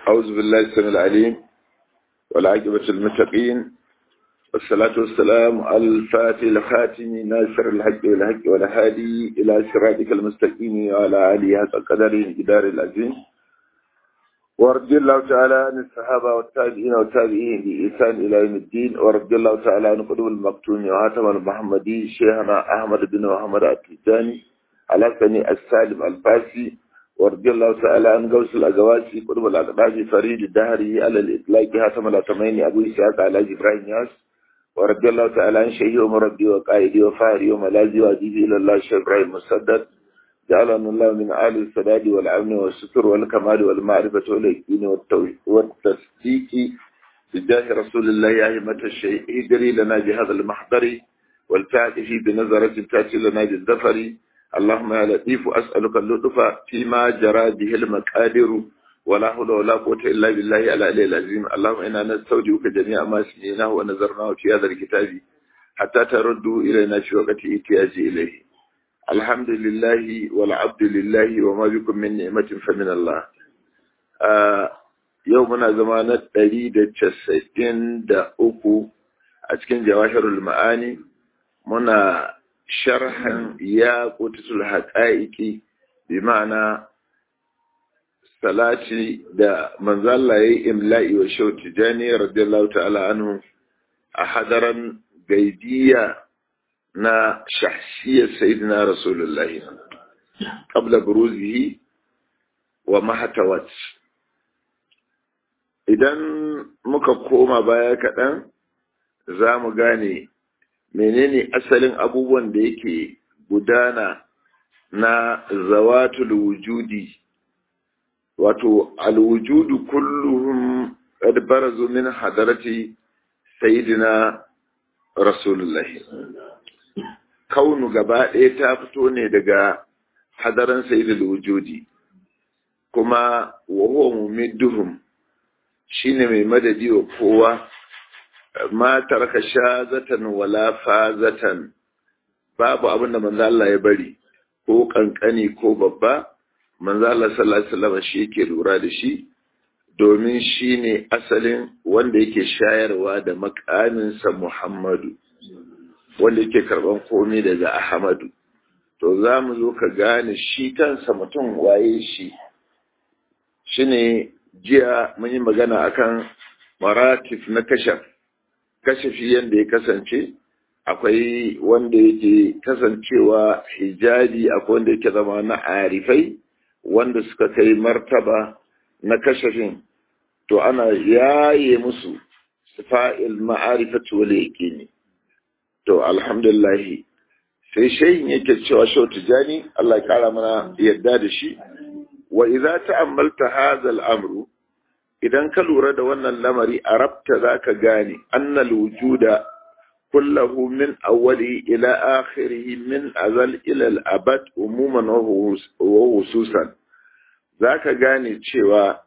أعوذ بالله السميع العليم والعاقبة المتقين والصلاة والسلام على الفاتح الخاتم ناصر الحق والحق والهادي إلى صراطك المستقيم وعلى آله حق قدره جدار العظيم ورضي الله تعالى عن الصحابة والتابعين والتابعين بإحسان إلى يوم الدين ورضي الله تعالى عن قدوم المقتون وهاتم المحمدي شيخنا أحمد بن محمد التجاني على سني السالم الفاسي ورضي الله تعالى عن غوث الأزواسي قدوم الأقداج فريد الدهري على الإطلاق هاتم الأتمين أبو إسحاق على إبراهيم ياس ورضي الله تعالى عن شيخي ومربي وقائدي وفاري وملاذي وأديبي إلى الله شيخ إبراهيم مسدد جعلنا الله من آل السداد والعون والستر والكمال والمعرفة واليقين والتصديق بجاه رسول الله يا همة الشيء ادري لنا بهذا المحضر والفاتح بنظرة تأتي لنا بالظفر اللهم يا لطيف أسألك اللطف فيما جرى به المقادر ولا حول ولا قوة إلا بالله على العلي العظيم اللهم إنا نستودعك جميع ما سمعناه ونظرناه في هذا الكتاب حتى تردوا إلينا في وقت احتياج إليه الحمد لله والعبد لله وما بكم من نعمة فمن الله يومنا زمانة تريد تسعين دا أكو أتكين جواهر المعاني منا شرحا يا قدس الحقائق بمعنى salati da manzalla ya yi imla'i wa shau tijani radiyallahu ta'ala anhu a hadaran gaidiya na shahsiyar sayidina rasulullahi qabla buruzihi wa mahatawat idan muka koma baya kaɗan za mu gane menene asalin abubuwan da yake gudana na zawatul wujudi wato alwujudu kulluhum qad barazu min hadarati sayyidina rasulullahi kaunu gaba ɗaya ta fito ne daga hadaran sayyidul wujudi kuma wa huwa mumidduhum shine mai madadi wa kowa ma taraka shazatan wala fazatan babu abin da manzo Allah ya bari ko kankani ko babba manzo Allah sallallahu alaihi wasallam shi yake lura da shi domin shine asalin wanda yake shayarwa da makaminsa Muhammadu wanda yake karban komai daga Ahmadu to za mu zo ka gane shi kansa mutum waye shi shine jiya mun yi magana akan maratif na kashaf kashafi yanda ya kasance akwai wanda yake kasancewa hijabi akwai wanda yake zama na arifai wanda suka kai martaba na kashafin to ana yaye musu sifa'il ma'arifatu wal yaqini to alhamdulillah sai shehin yake cewa shau tijani Allah ya kara mana yadda da shi wa idza ta'ammalta hadha al-amru idan ka lura da wannan lamari arabta zaka gane annal wujuda kullahu min awwali ila akhirih min azal ila al-abad umuman wa hususan zaka gane cewa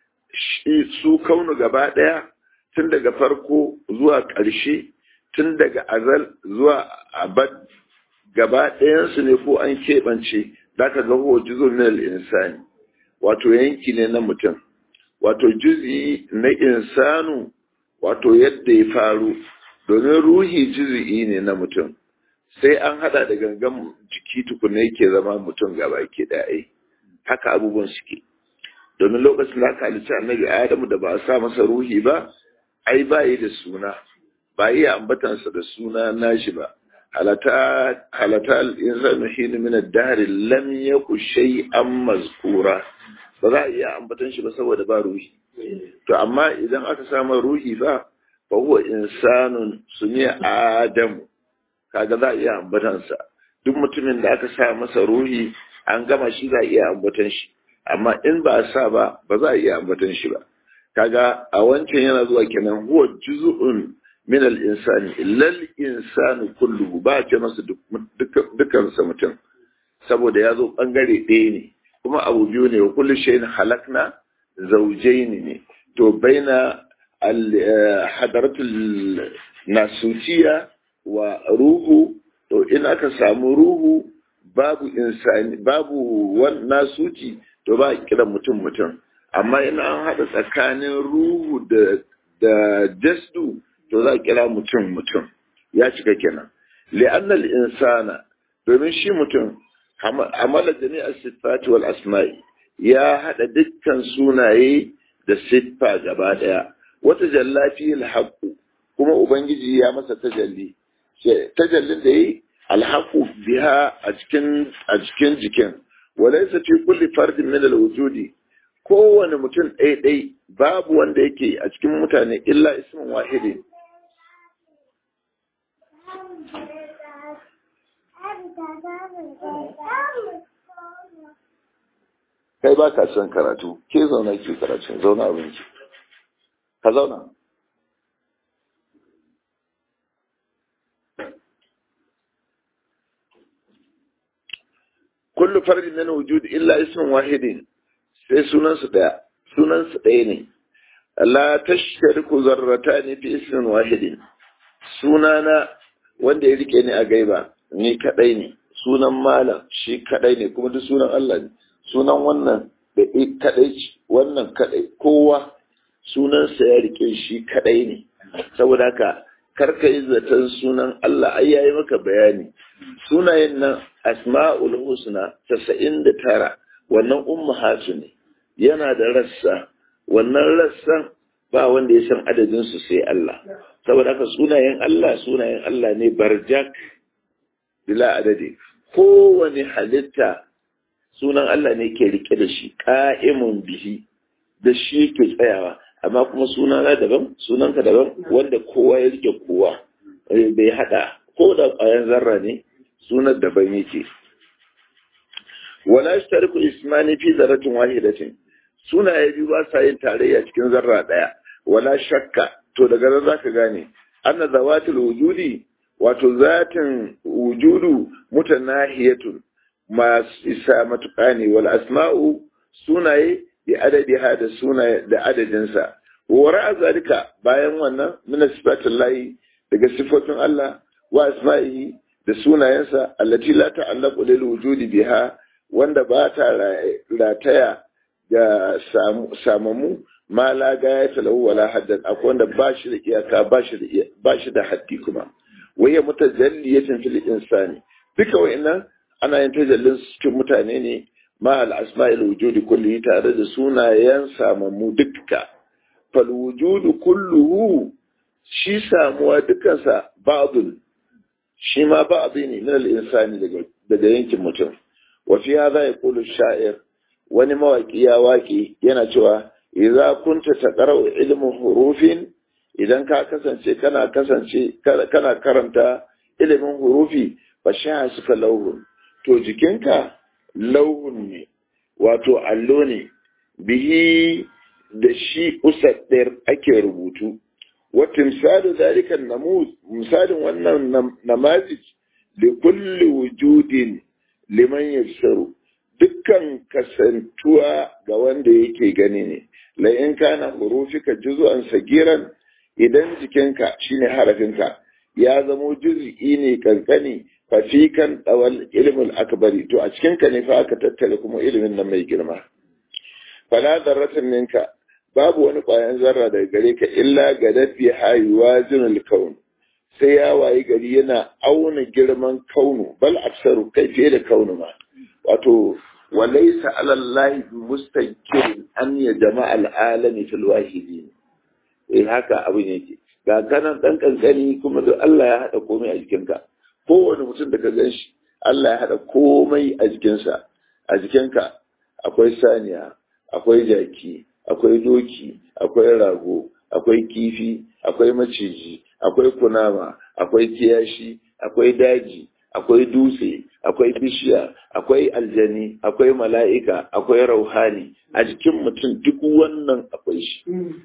su kaunu gaba daya tun daga farko zuwa ƙarshe tun daga azal zuwa abad gaba ɗayansu ne ko an keɓance za ka ga huwa juzo min insani wato yanki ne na mutum wato juzi na insanu wato yadda ya faru domin ruhi juzi'i ne na mutum sai an hada da gangan jiki tukuna yake zama mutum gaba ke ɗaya haka abubuwan suke domin lokacin da aka halitta annabi adamu da ba a sa masa ruhi ba ai ba yi da suna ba iya ambatansa da suna nashi ba halata halata al-insanu hina min ad-dahr lam yaku shay'an mazkura ba za a iya ambatan shi ba saboda ba ruhi to amma idan aka samu ruhi ba fa huwa insanun sumiya adam kaga za a iya ambatansa duk mutumin da aka sa masa ruhi an gama shi za a iya ambatan shi amma in ba a sa ba ba za a iya ambatan shi ba kaga a wancan yana zuwa kenan huwa juz'un min al-insani lal insanu kulluhu ba ce masa dukkan sa mutum saboda ya zo bangare ɗaya ne kuma abu biyu ne wa kullu shay'in halakna zawjayn ne to baina hadaratul nasutiya wa ruhu to in aka samu ruhu babu insani babu nasuci to ba kiran mutum mutum amma ina an haɗa tsakanin ruhu da da jasdu to za a kira mutum mutum ya cika kenan li'annal insana domin shi mutum amala jami'ar siffati wal asma'i ya haɗa dukkan sunaye da siffa gaba ɗaya wata jallafi alhaqu kuma ubangiji ya masa tajalli tajallin da yi alhaqu biha a cikin a cikin jikin walaysa fi kulli fardin min alwujudi kowane mutum ɗaya babu wanda yake a cikin mutane illa ismin wahidi kai ba ka son karatu ke zauna ke karatu zauna abinci ka zauna kullu fardin min wujud illa ismin wahidin sai sunansu ɗaya sunansu ɗaya ne la tashriku zarratani fi ismin wahidin sunana wanda ya rike ni a gaiba ni kadai ne sunan malam shi kadai ne kuma duk sunan Allah ne sunan wannan da kadai wannan kadai kowa sunansa ya rike shi kadai ne saboda haka karka yi zaton sunan Allah ai yayi maka bayani sunayen nan asma'ul husna 99 wannan ummahatu ne yana da rassa wannan rassan ba wanda ya san adadin su sai Allah saboda haka sunayen Allah sunayen Allah ne barjak bila adadi kowane halitta sunan Allah ne ke rike da shi ka'imun bihi da shi ke tsayawa amma kuma sunana daban sunanka daban wanda kowa ya rike kowa bai hada ko da ƙwayan zarra ne sunan daban yake wala yashtariku ismani fi zarratin wahidatin sunaye biyu ba sa yin tarayya cikin zarra daya wala shakka to daga nan zaka gane anna zawatul wujudi wato zatin wujudu mutanahiyatun masu isa matuƙa ne wal asma'u sunaye bi adadiha da sunaye da adadinsa wa ra'a zalika bayan wannan min sifatin lahi daga sifatun Allah wa asma'ihi da sunayensa allati la ta'allaqu lil wujudi biha wanda ba ta rataya ga samamu ma la gaya talahu wala haddan akwai wanda ba shi da iyaka ba shi da ba shi da haddi kuma waya mutajalliyatin fil insani duka wa'annan ana yin tajallin cikin mutane ne ma al asma'il wujudi kulli tare da sunayen samamu dukka fal wujudu kulluhu shi samuwa dukansa ba'dun shi ma ba'dhi ne min al insani daga daga yankin mutum wa fi hadha yaqulu sha'ir wani mawaki ya waki yana cewa idza kunta taqra'u ilmu hurufin idan ka kasance kana kasance kana karanta ilimin hurufi fa sha suka lauhun to jikinka lauhun ne wato allo ne bihi da shi usaddir ake rubutu wa timsalu zalika namuz misalin wannan namazij li kulli wujudin liman yafsaru dukkan kasantuwa ga wanda yake gani ne la in kana hurufika juz'an sagiran idan jikinka shine harafinka ya zamo juz'i ne kankani fafikan dawal ilmul akbari to a cikinka ne fa aka tattale kuma ilimin nan mai girma fala zarratin minka babu wani ƙwayan zarra daga gare ka illa ga dafi hayuwa zinul kaun sai ya wayi gari yana auna girman kaunu bal aksaru kai fiye da kaunu ma wato walaisa alallahi mustankirin an ya jama'a al'alami fil wahidi eh haka abin yake ga kanan dan kankani kuma duk Allah ya hada komai a jikinka kowane mutum da ka gan shi Allah ya hada komai a jikinsa a jikinka akwai saniya akwai jaki akwai doki akwai rago akwai kifi akwai maciji akwai kunama akwai kiyashi akwai daji akwai dutse akwai bishiya akwai aljani akwai mala'ika akwai rauhani a jikin mutum duk wannan akwai shi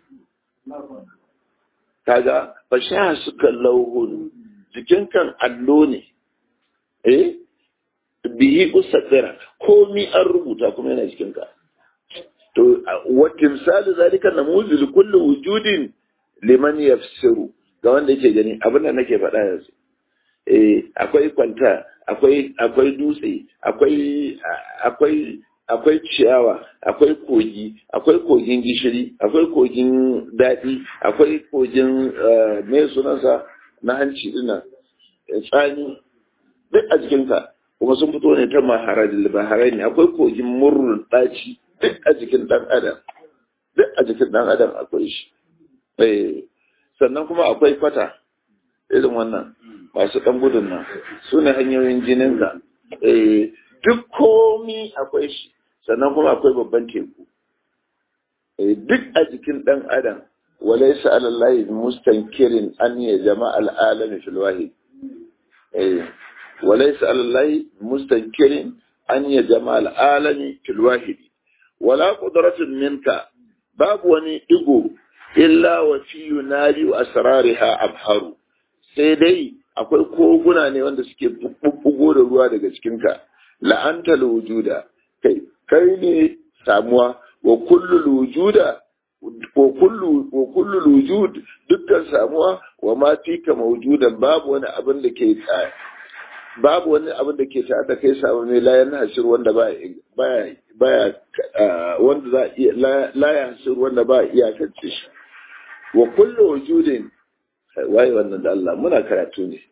kaga ba sha suka lauhun jikin kan allo ne eh bihi usadira komi an rubuta kuma yana jikinka to wa timsalu zalika namuzil kullu wujudin liman yafsiru ga wanda yake gani abin da nake faɗa yanzu eh akwai kwanta akwai akwai dutse akwai akwai akwai ciyawa akwai kogi akwai kogin gishiri akwai kogin daɗi akwai kogin me sunansa na hanci dinnan tsani duk a jikinka kuma sun fito ne ta maharadil baharai ne akwai kogin murrun ɗaci duk a jikin ɗan adam duk a jikin ɗan adam akwai shi sannan kuma akwai fata irin wannan masu ɗan gudun nan su ne hanyoyin jininka duk komi akwai shi sannan kuma akwai babban teku duk a jikin ɗan adam walaisa alallahi mustankirin an ya jama al'alami fil wahid walaisa alallahi mustankirin an ya jama al'alami fil wahid wala qudratun minka babu wani digo illa wa fi yunali asrariha abharu sai dai akwai koguna ne wanda suke bubbugo da ruwa daga cikinka la'anta wujuda kai kai ne samuwa wa kullu wujuda wa kullu wa kullu wujud dukkan samuwa wa ma fika mawjudan babu wani abin da ke babu wani abin da ke tare da kai samu ne la yana hasir wanda ba baya baya wanda za iya la ya hasir wanda ba iya kace shi wa kullu wujudin waye wannan da Allah muna karatu ne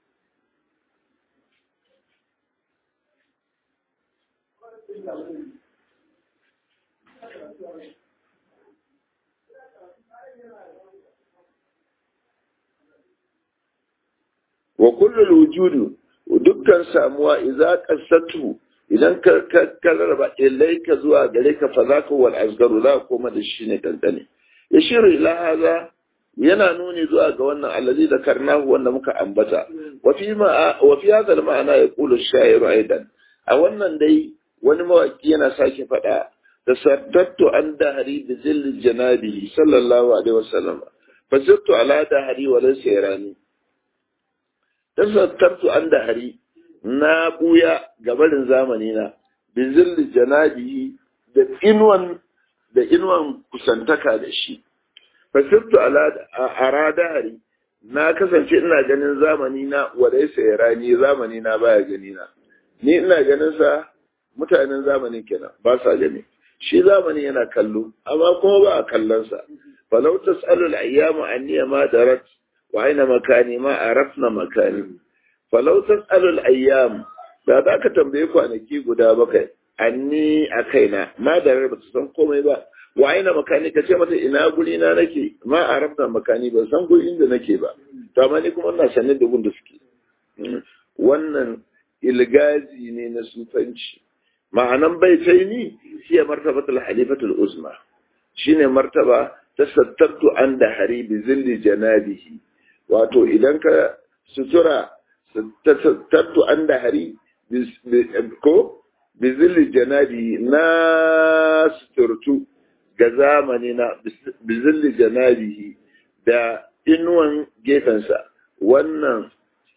wa kullu wujudu dukkan samuwa idza qasatu idan ka ka rarraba ilaika zuwa gare ka fa zaka wal asgaru za koma da shi ne kankane yashiru ila hadha yana nuni zuwa ga wannan allazi da karnahu wanda muka ambata wa fi ma wa fi hadha al ma'ana yaqulu ash-sha'iru aidan a wannan dai wani mawaki yana sake faɗa tasattattu an dahari bi zilli janabi sallallahu alaihi wasallam fasattu ala dahari wa laysa yarani tasattattu an dahari na buya gabarin zamani na bi zilli janabi da inuwan da inuwan kusantaka da shi fasattu ala ara dahari na kasance ina ganin zamani na wa laysa yarani zamani na baya gani na ni ina ganin sa mutanen zamanin kenan ba sa gani shi zamani yana kallo amma kuma ba a kallon sa falau tasalu al-ayyamu anni ma darat wa aina makani ma arafna makani falau tasalu al-ayyam da za ka tambaye kwanaki guda bakai anni a kaina ma darar ba su san komai ba wa aina makani ka ce mata ina guri na nake ma arafna makani ban san guri inda nake ba to amma ni kuma ina sanin da gun da suke wannan ilgazi ne na sufanci ma'anan baitaini hiya martabatul halifatul uzma shine martaba ta sattattu an da hari bi zilli janabihi wato idan ka sutura sattattu an da hari ko bi zilli janabihi na suturtu ga zamani na bi zilli janabihi da inuwan gefensa wannan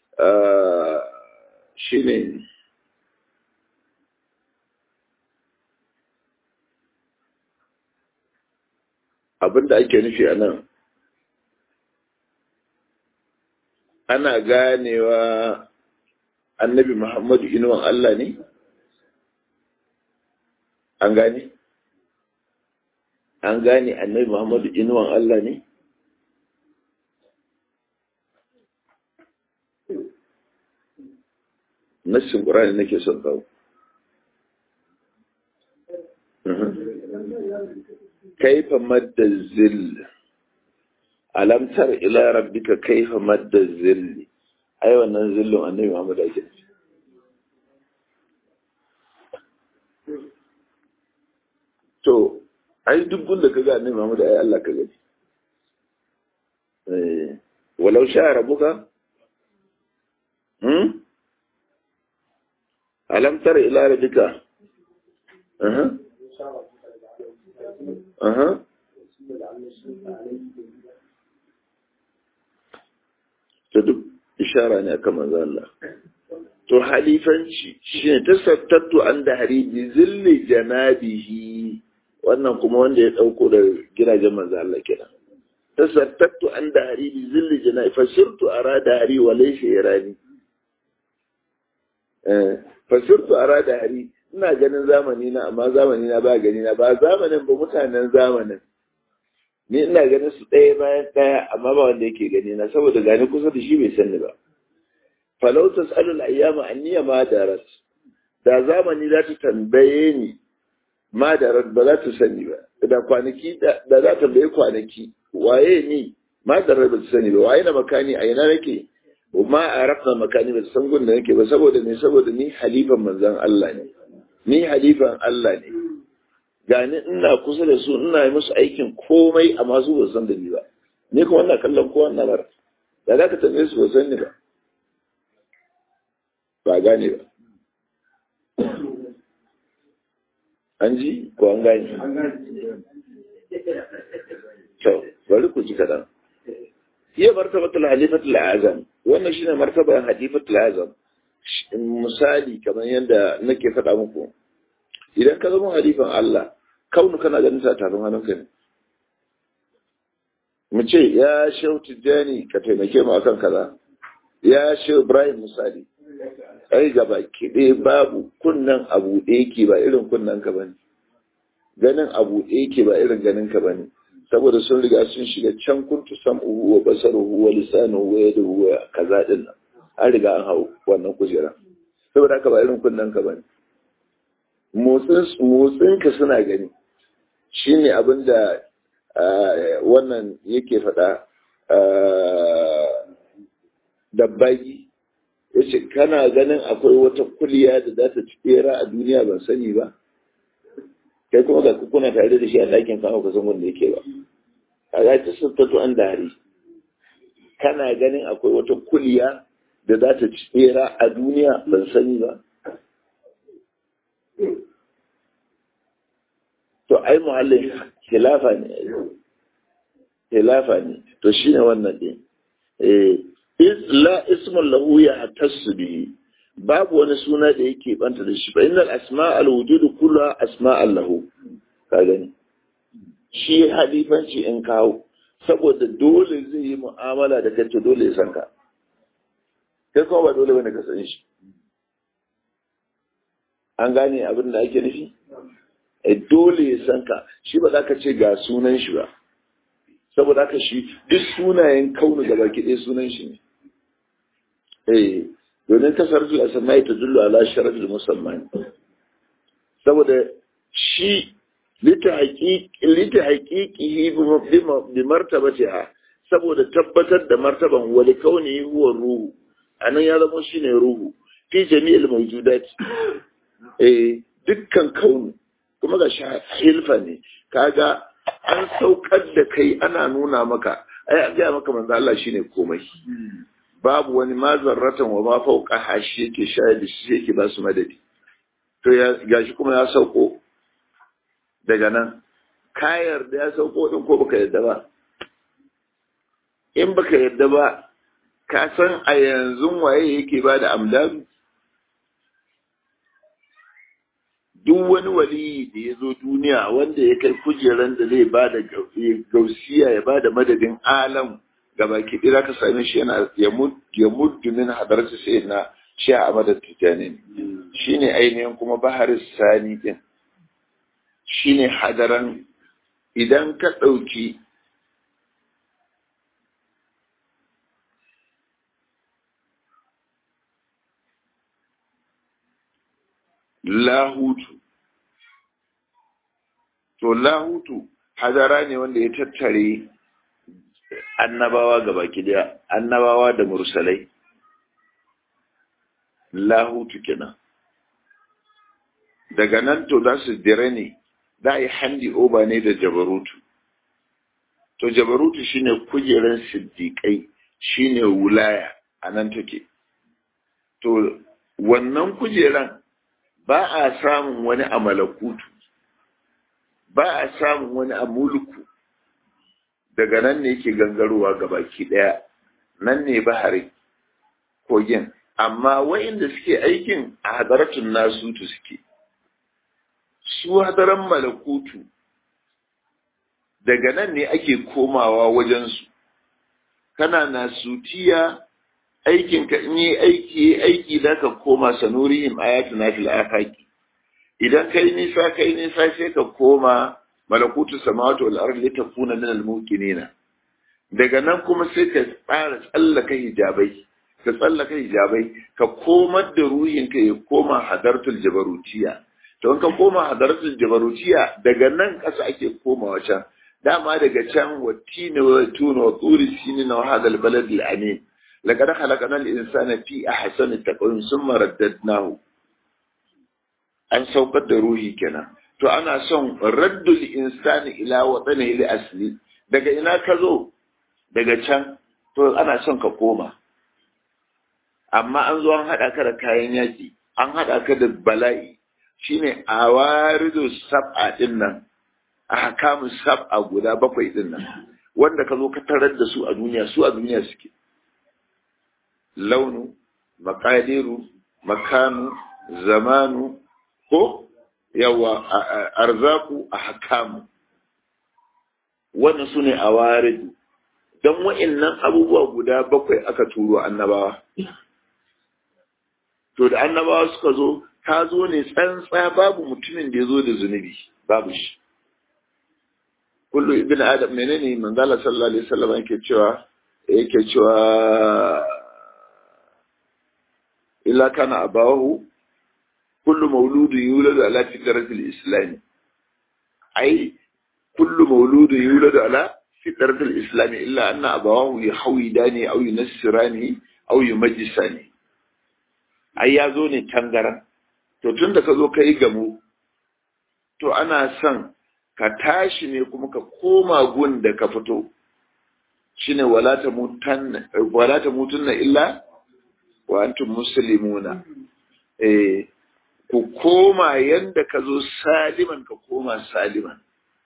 shine abin da ake nufi a nan ana ganewa annabi muhammadu inuwan Allah ne? an gane? an gane annabi muhammadu inuwan Allah ne? nassin ƙurani nake son kawo كيف مد الذل ألم تر إلى ربك كيف مد الذل أيوة ننزل النبي محمد أجل to ai duk gunda ka ga annabi Muhammad ai Allah ka gani eh walau sha rabbuka hmm alam tara ila rabbika uh Aha. Ta duk ishara ne akan manzo Allah. To halifanci shine tasattattu an da hari bi zilli janabihi wannan kuma wanda ya dauko da gidajen manzo Allah kenan. Tasattattu an da hari bi zilli janabi fasirtu arada hari wa laysa yarani. Eh fasirtu arada hari ina ganin zamani na amma zamani na ba gani na ba zamanin ba mutanen zamanin ni ina ganin su ɗaya bayan ɗaya amma ba wanda yake gani na saboda gani kusa da shi bai sani ba falau tas'alul ayyama anniya ma darat da zamani za ta tambaye ni ma darat ba za ta sani ba da kwanaki da za ta tambaye kwanaki waye ni ma darat ba ta sani ba waye na makani a ina nake ma a rafa makani ba san gun da nake ba saboda ne saboda ni halifan manzon Allah ne ni halifan Allah ne gani ina kusa da su ina yi musu aikin komai amma su ba san da ni ba ni kuma ina kallon kowa na bar da za ka tambaye su ba san ni ba ba gane ba an ji ko an gane to bari ku ji kaɗan iya martabatul halifatul azam wannan shine martabar halifatul azam misali kamar yadda nake faɗa muku idan ka zama halifan Allah kaunu kana ganin sa tafin hannunka ne mu ce ya shehu tijjani ka taimake mu akan kaza ya shehu ibrahim misali ai gaba kiɗe babu kunnan abu ɗaya ke ba irin kunnan ka bane ganin abu ɗaya ke ba irin ganin ka bane saboda sun riga sun shiga can kuntu sam'uhu wa basaruhu wa lisanuhu wa yaduhu wa kaza din nan an riga an hau wannan kujera saboda haka ba irin kunnan ka bane motsin ka suna gani shine abin da wannan yake faɗa dabbagi ya ce kana ganin akwai wata kuliya da za ta ci bera a duniya ban sani ba kai kuma ga kuna tare da shi a ɗakin kan ka san wanda yake ba a ga ta sattatu an dari kana ganin akwai wata kuliya da za ta ci bera a duniya ban sani ba to ai muhallin khilafa ne khilafa ne to shine wannan din eh la ismun lahu ya hatassu bihi babu wani suna da yake banta da shi fa innal asma al wujud kullu asma lahu ka gani shi halifanci in kawo saboda dole zai yi mu'amala da kai dole ya san ka kai kuma ba dole bane ka san shi an gane abin da ake nufi dole ya san ka shi ba za ka ce ga sunan shi ba saboda haka shi duk sunayen kaunu gaba ɗaya sunan shi ne eh domin tasarrufin asamai ta dullu ala sharafin musamman saboda shi lita haƙiƙihi bi martabati ha saboda tabbatar da martaban wali kauni huwa ruhu anan ya zama shine ruhu fi jami'il mawjudat eh dukkan kaunu kuma ga hilfa ne kaga an saukar da kai ana nuna maka ai an gaya maka manzo Allah shine komai babu wani ma zarratan wa ma fauka hashi yake shayar da shi yake ba su madadi to ya gashi kuma ya sauko daga nan ka yarda ya sauko din ko baka yarda ba in baka yarda ba ka san a yanzu waye yake ba da amdalu duk wani waliyi da ya zo duniya wanda ya kai kujeran da zai ba da gausiya ya ba da madadin alam ga baki ɗira ka same shi yana ya muddu min hadarci sai na shi a amadar tijjani shi ne ainihin kuma baharis sani ɗin shi ne hadaran idan ka ɗauki lahutu to lahutu hadara ne wanda ya tattare annabawa ga baki daya annabawa da mursalai lahutu kenan daga nan to za su dire ne za a yi handi oba ne da jabarutu to jabarutu shine kujeran siddiƙai shine wulaya a nan take to wannan kujeran ba a samun wani a malakutu ba a samun wani a mulku daga nan ne yake gangarowa ga baki ɗaya nan ne bahari kogin amma wa'inda suke aikin a hadaratun nasutu suke su hadaran malakutu daga nan ne ake komawa wajensu kana nasutiya aikinka in yi aiki aiki da ka koma sanurihim ayatuna fil afaqi idan kai nisa kai nisa sai ka koma malakutu samawati wal ardi litakuna min al-muqinina daga nan kuma sai ka tsara tsallaka hijabai ka tsallaka hijabai ka komar da ruhinka ya koma hadartul jabarutiya to in ka koma hadartul jabarutiya daga nan ƙasa ake komawa can dama daga can wattini wa tuna wa turi sinin wa hadal balad al amin laqad khalaqna al insana fi ahsani taqwim thumma raddadnahu an saukar da ruhi kenan to ana son raddul insani ila watanihi li asli daga ina ka zo daga can to ana son ka koma amma an zo an haɗa ka da kayan yaƙi an haɗa ka da bala'i shine a warido sab'a ɗin nan a hakamun sab'a guda bakwai ɗin nan wanda ka zo ka tarar da su a duniya su a duniya suke launu makadiru makanu zamanu ko yawa arzaku a hakamu wannan su ne a warido don wa'innan abubuwa guda bakwai aka turo annabawa to da annabawa suka zo ka zo ne tsantsa babu mutumin da ya zo da zunubi babu shi kullu ibn adam menene manzala sallallahu alaihi wasallam yake cewa yake cewa illa kana abawahu kullu mauludu yuladu ala fitratil islam ai kullu mauludu yuladu ala fitratil islam illa anna abawahu yahwidani aw yunassirani aw yumajjisani ai ya zo ne tangaran to tun da ka zo ka yi gamu to ana son ka tashi ne kuma ka koma gun da ka fito shine wala ta mutunna illa wa antum muslimuna eh ku koma yanda ka zo saliman ka koma saliman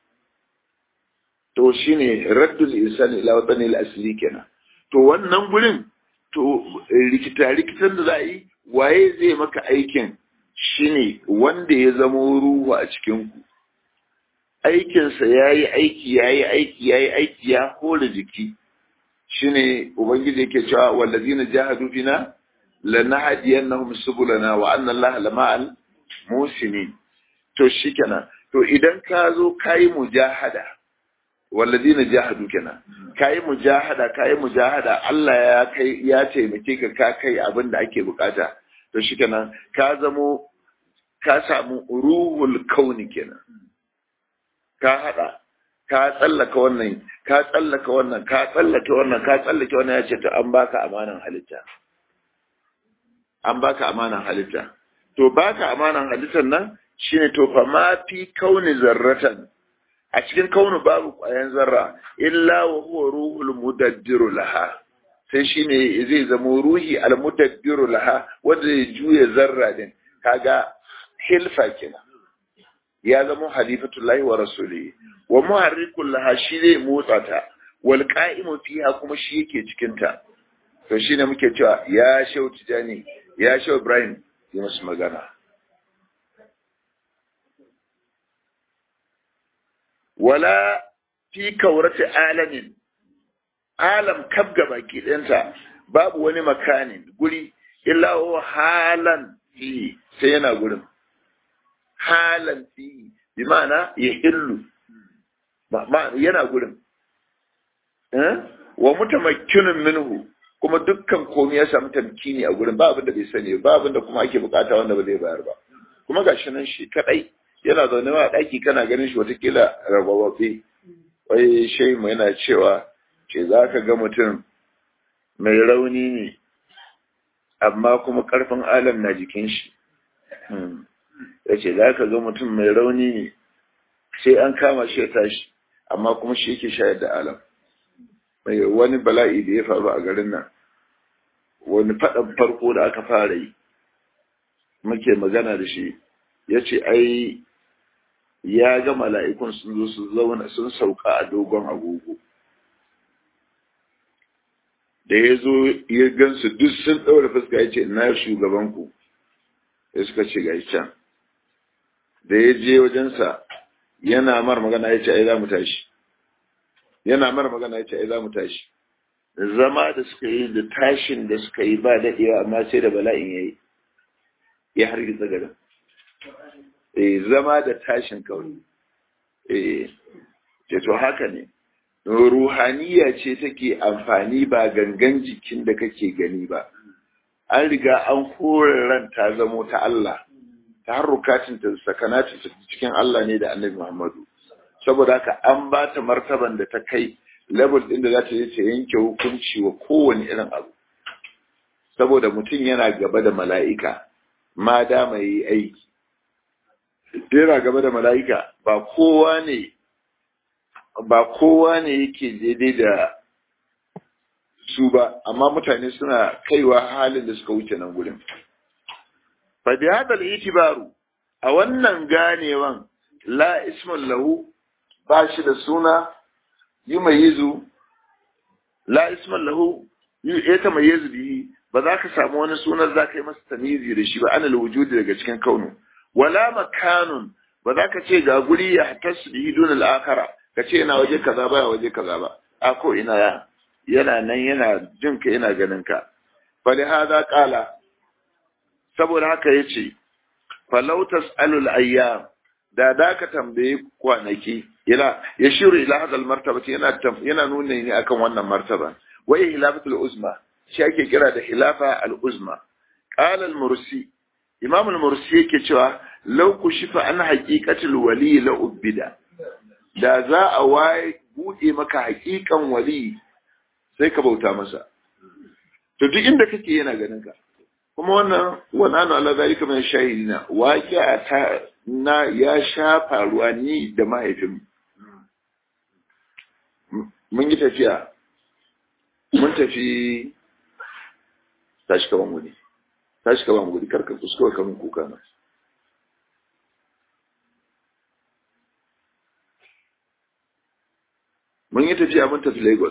to shine raddul insani ila watani al-asli kenan to wannan gurin to rikita rikitan da za a yi waye zai maka aikin shine wanda ya zama ruhu a cikinku aikinsa ya yi aiki ya yi aiki ya yi aiki ya hore jiki shine ubangiji yake cewa wallazina jahadu fina lanahdiyannahum subulana wa anna allaha lama'al musinin to shikenan to idan ka zo kayi mujahada wallazina jahadu kenan kayi mujahada kayi mujahada Allah ya kai ya taimake ka ka kai abin da ake bukata to shikenan ka zamo ka samu ruhul kauni kenan ka hada ka tsallaka wannan ka tsallaka wannan ka tsallake wannan ka tsallake wannan ya ce to an baka amanan halitta an baka amanan halitta to baka amanan halittar nan shine to fa ma fi kauni zarratan a cikin kaunu babu ƙwayan zarra illa wa huwa ruhul mudaddiru laha sai shine zai zama ruhi al mudaddiru laha wanda zai juya zarra din kaga hilfa kenan ya zama halifatullahi wa rasulihi wa muharrikul laha shi zai motsa ta wal qa'imu fiha kuma shi yake cikin ta to shine muke cewa ya shau tijani ya shau ibrahim yi musu magana wala fi kaurati alamin alam kab gaba ɗinta babu wani makanin guri illa huwa halan fi sai yana gurin halan fi bi ma'ana ya hillu yana gurin wa mutamakkinun minhu kuma dukkan komai ya samu tamkini a gurin ba abin da bai sani ba abin da kuma ake bukata wanda ba zai bayar ba kuma gashi nan shi kadai yana zaune ma a ɗaki kana ganin shi watakila rabawabe wai shai mu yana cewa ce za ka ga mutum mai rauni ne amma kuma ƙarfin alam na jikin shi ya ce za ka ga mutum mai rauni ne sai an kama shi ya tashi amma kuma shi yake shayar da alam mai wani bala'i da ya faru a garin nan wani faɗan farko da aka fara yi muke magana da shi ya ce ai ya ga mala'ikun sun zo su zauna sun sauka a dogon agogo da ya zo ya gansu duk sun ɗaura fuska ya ce na shugabanku ya suka ce ga can da ya je wajensa yana mar magana ya ce ai za mu tashi yana mar magana ya ce ai za mu tashi zama da suka yi da tashin da suka yi ba daɗewa amma sai da bala'in ya yi ya hargitsa garin eh zama da tashin kauni eh ce to haka ne ruhaniya ce take amfani ba gangan jikin da kake gani ba an riga an kore ran ta zamo ta Allah ta harrukatin ta sakanatin ta cikin Allah ne da Annabi Muhammadu saboda haka an ba ta martaban da ta kai level din da za ta je ta yanke hukunci wa kowane irin abu saboda mutum yana gaba da mala'ika ma da mai aiki yana gaba da mala'ika ba kowa ne ba kowa ne yake daidai da su ba amma mutane suna kaiwa halin da suka wuce nan gurin fa bi hadal itibaru a wannan ganewan la ismun lahu ba shi da suna yumayizu la ismun lahu ya tamayyazu bihi ba za ka samu wani sunan za ka yi masa tamizi da shi ba ana wujudi daga cikin kaunu wala makanun ba za ka ce ga guri ya tasu bihi dun al-akhara ka ce yana waje kaza ba waje kaza ba a ko ina ya yana nan yana jin ka yana ganin ka fali hada qala saboda haka yace falau tasalul ayyam da da ka tambaye kwanaki yana yashiru ila hadal martaba yana yana nuna ne akan wannan martaba wa hilafatul uzma shi ake kira da hilafa al uzma qala al mursi imam al mursi yake cewa law kushifa an haqiqatul wali la ubida da za a waye bude maka haƙiƙan wali sai ka bauta masa to duk inda kake yana ganin ka kuma wannan wannan Allah zalika min shahidina waqi'a ta na ya sha faruwa ni da mahaifin mun yi tafiya mun tafi tashi kaman gudi tashi kaman gudi karka kuskura kaman kuka na mun yi tafiya mun tafi lagos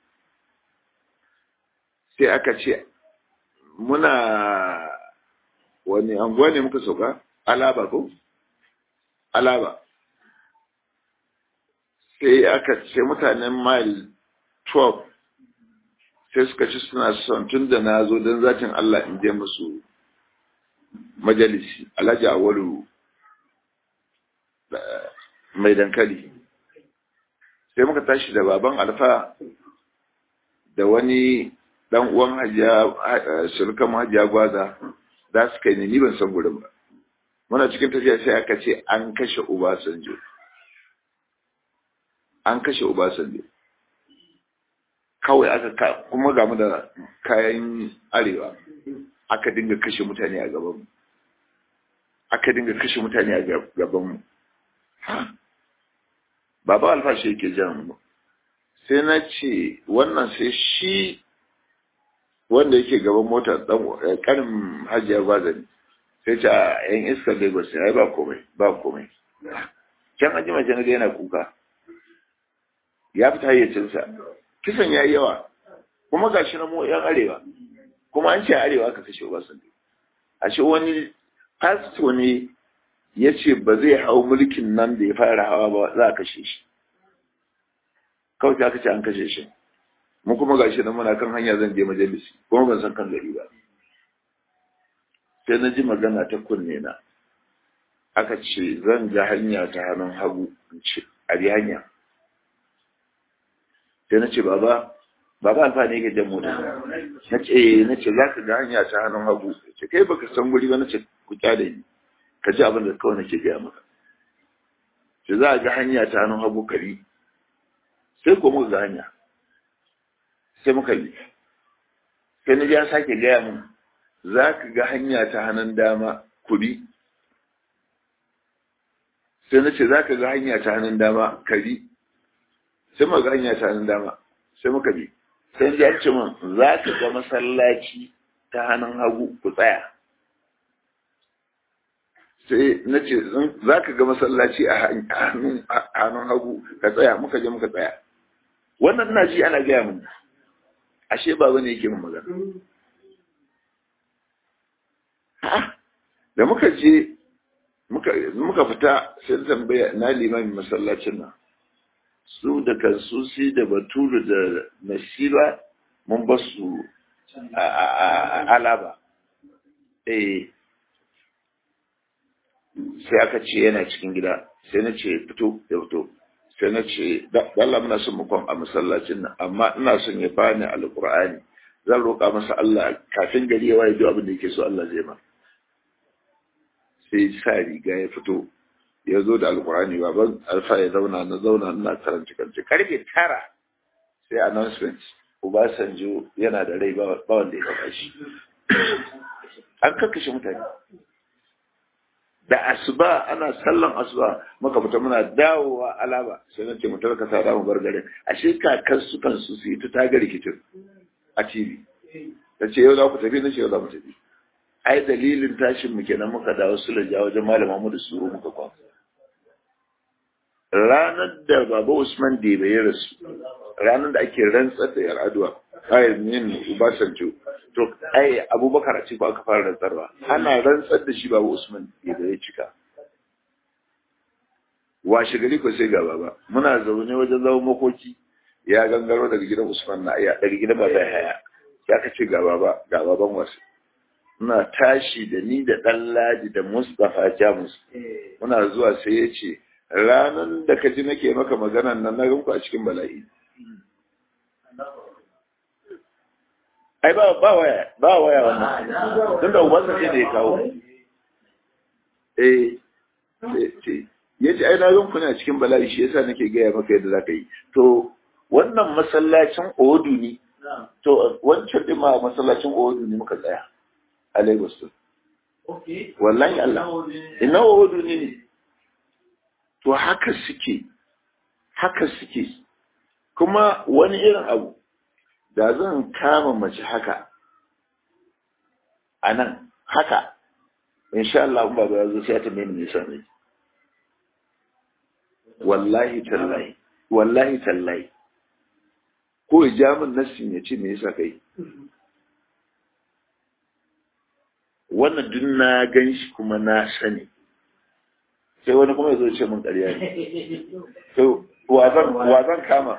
sai aka ce muna wani anguwa ne muka sauka alaba ko alaba sai aka ce mutanen mile 12 sai suka ci suna son tun da na zo don zatin Allah in je musu majalisi alhaji awalu mai dankali sai muka tashi da baban alfa da wani dan uwan hajiya surukan hajiya gwaza za su kai ni ban san gurin ba muna cikin tafiya sai aka ce an kashe Obasanjo. An kashe Obasanjo. Kawai aka kuma gamu da kayan arewa aka dinga kashe mutane a gabanmu. Aka dinga kashe mutane a gabanmu. Baba alfashi yake jan mu. Sai na ce wannan sai shi wanda yake gaban mota ɗan ƙarin hajiyar bazari. sai ce a yan iskar lagos ya ba komai ba komai can an jima can yana kuka ya fita hayyacinsa kisan ya yi yawa kuma ga shi na mu yan arewa kuma an ce arewa aka kashe obasanjo a ce wani pasto ne ya ce ba zai hau mulkin nan da ya fara hawa ba za a kashe shi kawai aka ce an kashe shi mu kuma ga shi na muna kan hanya zan je majalisi kuma ban san kan gari ba sai na ji magana ta kunne na aka ce zan ga hanya ta hannun hagu in ce a bi hanya sai na ce baba baba alfani yake jan mota na ce na ce za ka ga hanya ta hannun hagu ce kai baka san guri ba na ce ku kyale ni ka ji abin da kawai nake gaya maka ce za a ga hanya ta hannun hagu kari sai ko muka ga hanya sai muka yi sai na ji an sake gaya mun za ka ga hanya ta hannun dama kudi sai na ce za ka ga hanya ta hannun dama kari sai muka ga hanya ta hannun dama sai muka bi sai ya ce min za ka ga masallaci ta hannun hagu ku tsaya sai na ce za ka ga masallaci a hannun hagu ka tsaya muka je muka tsaya wannan na ji ana gaya min ashe ba ne yake min magana da muka je muka fita sai tambaya na limamin masallacin nan su da kansusi da batulu da nasiba mun ba su alaba eh sai aka ce yana cikin gida sai na ce fito ya fito sai na ce Allah muna son mukon a masallacin nan amma ina son ya bani alqur'ani zan roƙa masa Allah kafin gari ya waye duk abin da yake so Allah zai ma sai sa riga ya fito ya zo da alqur'ani baban alfa ya zauna na zauna ina karanta karanta karfe tara sai announcement Obasanjo yana da rai ba wanda ya kafa shi an kakkashe mutane da asuba ana sallan asuba muka fita muna dawowa alaba sai na ce mu tarka sa mu bar garin ashe kakan su kansu su yi ta taga rikicin a TV ta ce yau za ku tafi na ce yau za mu tafi ai dalilin tashin mu kenan muka dawo su laja wajen malama mu da suru muka kwan ranar da baba Usman da ya rasu ranar da ake rantsar da yar aduwa ayin yin Ubasanjo to ai Abubakar a ce ba aka fara rantsarwa ana rantsar da shi baba Usman da ya cika washe gari ko sai gaba ba muna zaune wajen zama makoki ya gangaro daga gidan Usman na aya daga gidan ba zai haya ya kace gaba ba gaba ban wasu muna tashi da ni da dan Ladi da Mustafa Jamus muna zuwa sai ya ce ranan da ka ji nake maka maganan nan na ganku a cikin bala'i ai ba ba waya ba waya wannan tun da ubansa ce da ya kawo eh ce ya ce ai na ganku ne a cikin bala'i shi yasa nake gaya maka yadda za ka yi to wannan masallacin odu ne to wancan din ma masallacin odu ne muka tsaya a Lagos wallahi Allah ina odu ne to haka suke haka suke kuma wani irin abu da zan kama mace haka a nan haka insha Allah ba ba zo sai ta meni nisa ne wallahi tallahi wallahi tallahi ko ya min nassin ya ce me yasa kai wannan duk na gan shi kuma na sani sai wani kuma ya zo ce min ƙarya ne to wa zan kama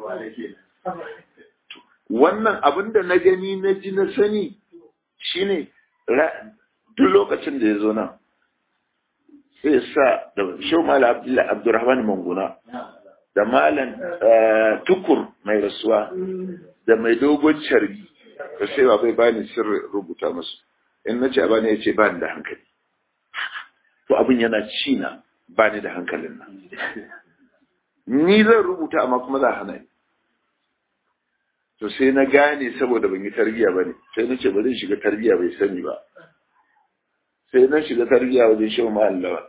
wannan abin da na gani na ji na sani shine duk lokacin da ya zo nan sai sa da shau mala abdurrahman manguna da malam tukur mai rasuwa da mai dogon carbi da sai ba bai bani sirri rubuta musu in na ce a bani ya ce bani da hankali to abin yana ci na bani da hankalin nan ni zan rubuta amma kuma za a hana ni to sai na gane saboda ban yi tarbiya ba ne sai na ce ba zan shiga tarbiya bai sani ba sai na shiga tarbiya wajen shi ma Allah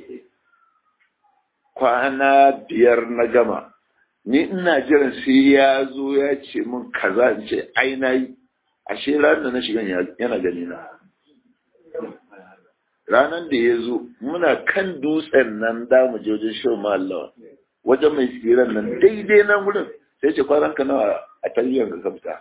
kwana biyar na gama ni ina jiran sai ya zo ya ce min kaza in ce ai na yi ashe ranar da na shiga yana gani na ranar da ya zo muna kan dutsen nan da mu je wajen shi ma Allah wajen mai tsiran nan daidai nan wurin sai ce kwanan ka nawa a tarbiyyar ka fita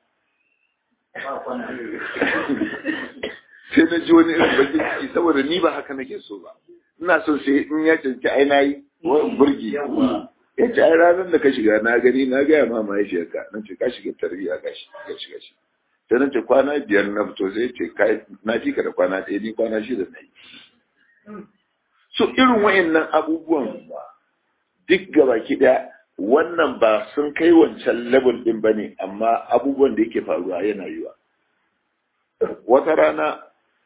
sai na ji wani irin bakin ciki saboda ni ba haka nake so ba ina son sai in ya canci ai na yi burgi ya ce ai ranar da ka shiga na gani na gaya ma mahaifiyarka na ce ka shiga tarbiyya ka shiga shi sai na ce kwana biyar na fito sai ce na fi ka da kwana ɗaya ni kwana shida na yi so irin wa'annan abubuwan duk gabaki ɗaya wannan ba sun kai wancan level ɗin ba ne amma abubuwan da yake faruwa yana yiwa wata rana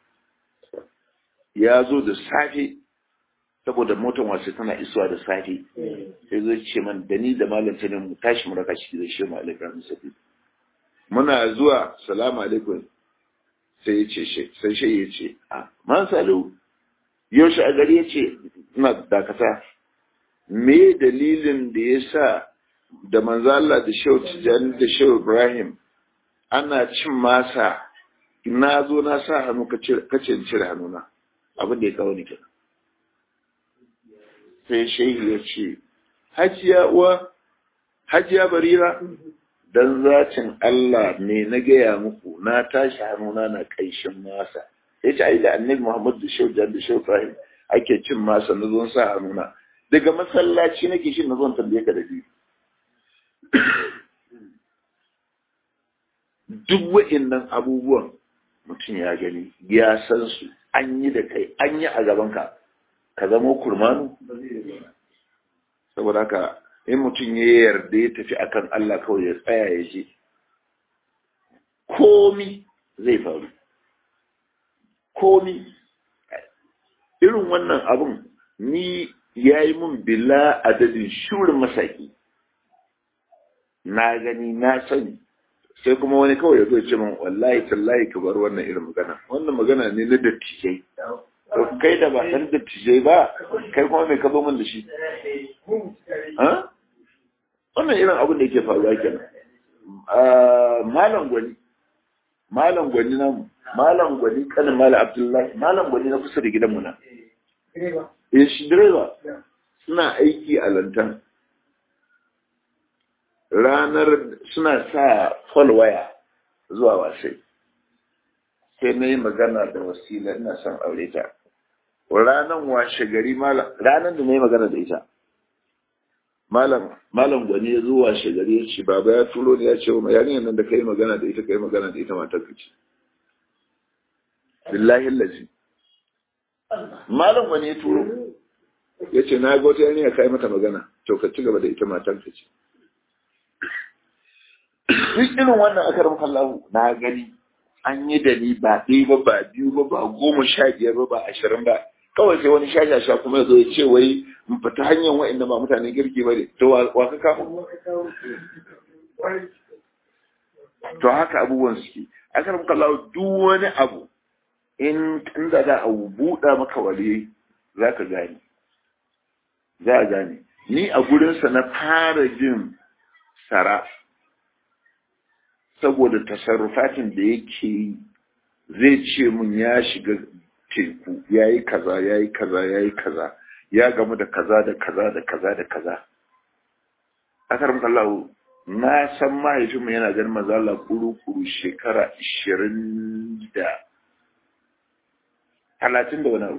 ya zo da safe saboda motar wasu tana isuwa da safe sai zai ce man da ni da malam sanin mu tashi mu raka shi da shi mu alaikum sabi muna zuwa salamu alaikum sai ya ce sai shi ya ce a man salu yaushe a gari ya ce ina dakata me dalilin da ya sa da manzo Allah da Shehu Tijjani da Shehu Ibrahim ana cin masa na zo na sa hannu ka ce cire hannuna abin da ya kawo ni kenan sai shehi ya ce hajiya uwa hajiya barira dan zacin Allah ne na gaya muku na tashi hannuna na kaishin masa ya ce ai da annabi Muhammad da Shehu da Shehu Ibrahim ake cin masa na zo sa hannuna daga masallaci nake shi na zo tambaye ka da biyu duk wa'innan abubuwan mutum ya gani ya san su an yi da kai an yi a gabanka ka zama kurmanu saboda haka in mutum ya yarda ya tafi akan Allah kawai ya tsaya ya je komi zai faru komi irin wannan abun ni ya yi mun bila adadin shurin masaki na gani na sani sai kuma wani kawai ya zo ce min wallahi tallahi ka bar wannan irin magana wannan magana ne na dattijai kai da ba san dattijai ba kai kuma mai ka zo min da shi wannan irin abin da yake faruwa kenan malam gwani malam gwani namu malam gwani kanin malam abdullahi malam gwani na kusa da gidanmu na eh shi direba suna aiki a lantan ranar suna sa waya zuwa wasai sai na yi magana da wasila ina son aure ta ranar washe gari malam ranar da na yi magana da ita malam malam gwani ya zo washe gari ya ce baba ya turo ne ya ce wa yarinyar nan da kai magana da ita kai magana da ita matar ka ce billahi lazi malam gwani ya turo ya ce na ga wata yarinya kai mata magana to ka ci gaba da ita matar ka ce duk irin wannan akarar kallahu na gani an yi da ni ba ɗaya ba ba biyu ba ba goma sha biyar ba ba ashirin ba kawai sai wani shashasha kuma ya zo ya ce wai mu fita hanyar wa'inda ba mutanen kirki ba ne to wa ka kama to haka abubuwan suke akarar kallahu duk wani abu in inda za a buɗa maka wale za ka gane za a gane ni a gurinsa na fara jin sara saboda tasarrufatin da yake yi zai ce mun ya shiga teku ya yi kaza ya yi kaza ya yi kaza ya gamu da kaza da kaza da kaza da kaza akar kallahu na san mahaifinmu yana ganin mazala kuru-kuru shekara ishirin da talatin da wani abu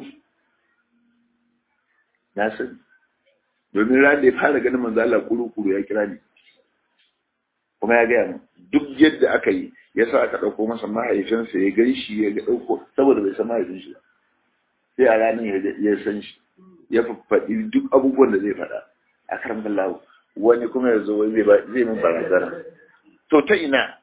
na san domin ran da ya fara ganin mazala kuru-kuru ya kira ni kuma ya gaya min duk yadda aka yi ya sa aka ɗauko masa mahaifinsa ya gan shi ya ɗauko saboda bai san mahaifin shi sai a ranar ya san shi ya faɗi duk abubuwan da zai faɗa a karan lawo wani kuma ya zo zai min barazana to ta ina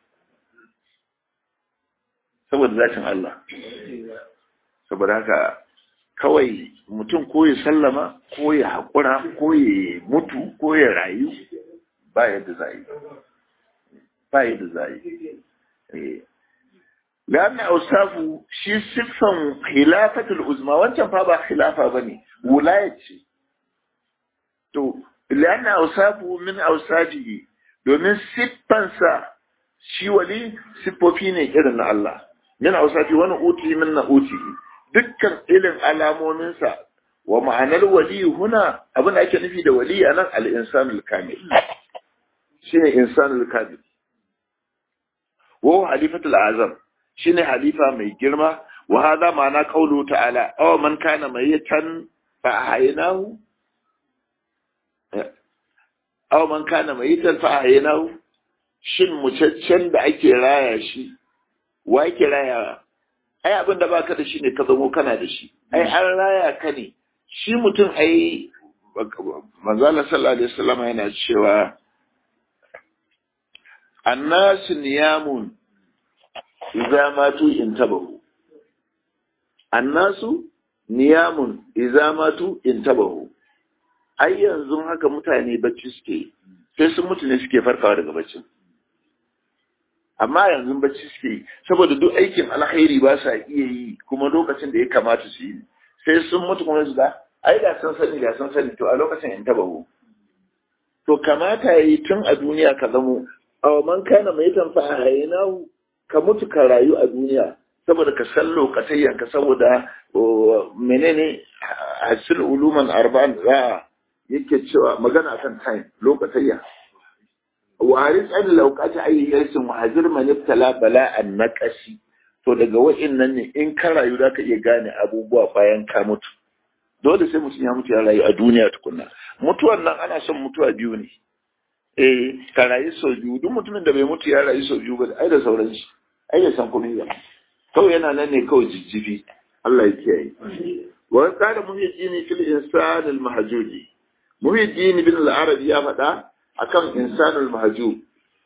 saboda zatin Allah saboda haka kawai mutum ko ya sallama ko ya haƙura ko ya mutu ko ya rayu ba yadda za yi ba yadda za yi لأن أوصافه شي صفة خلافة العظمى وانت فابا خلافة بني ولاية شي تو لأن أوصافه من أوصافه domin siffansa shi wali siffofi ne irin na Allah min ausafi wani uti min na uti dukkan ilin alamominsa wa ma'anar wali huna abin da ake nufi da wali a nan al-insanul kamil shine insanul kamil wa halifatul azam shine halifa mai girma wa hadha ma'ana qawlu ta'ala aw man kana mayitan fa ahyaynahu aw man kana mayitan fa ahyaynahu shin mucaccen da ake raya shi wa ake raya ai abin da baka da shi ne ka zamo kana da shi ai an raya ka ne shi mutum ai manzo Allah sallallahu alaihi wasallam yana cewa annasu niyamun idza matu intabahu annasu niyamun idza matu intabahu ai yanzu haka mutane bacci suke sai sun mutu ne suke farkawa daga baccin amma yanzu bacci suke saboda duk aikin alkhairi ba sa iya yi kuma lokacin da ya kamata su yi sai sun mutu kuma su da ai da sun sani da sun sani to a lokacin intabahu to kamata yayi tun a duniya ka zamo aw man kana mai tanfa hayinahu ka mutu ka rayu a duniya saboda ka san lokacin ka saboda menene hasil uluman arba'an za yake cewa magana akan time lokacin wa haris an lokaci ayi yarsin wa hazir man ibtala bala'an naqashi to daga wa'innan ne in ka rayu zaka iya gane abubuwa bayan ka mutu dole sai mutum ya mutu ya rayu a duniya tukunna mutuwan nan ana son mutuwa biyu ne eh ka rayu sau biyu duk mutumin da bai mutu ya rayu sau biyu ba ai da sauran shi ai da san komai ba kawai yana nan ne kawai jijjifi Allah ya kiyaye wa qala muhyiddin fil insan al mahjuji muhyiddin bin al arabi ya faɗa akan insan al mahjub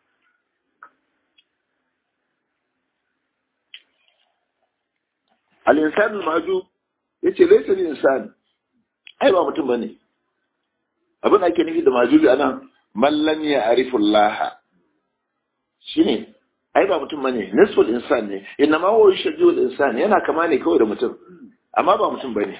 al insan al mahjub yace laysa al insan ai ba mutum bane abin da ake nufi da mahjubi anan man lam ya'rifu Allah shine ai ba mutum bane nisful insan ne inna ma huwa shajul insan yana kama ne kawai da mutum amma ba mutum bane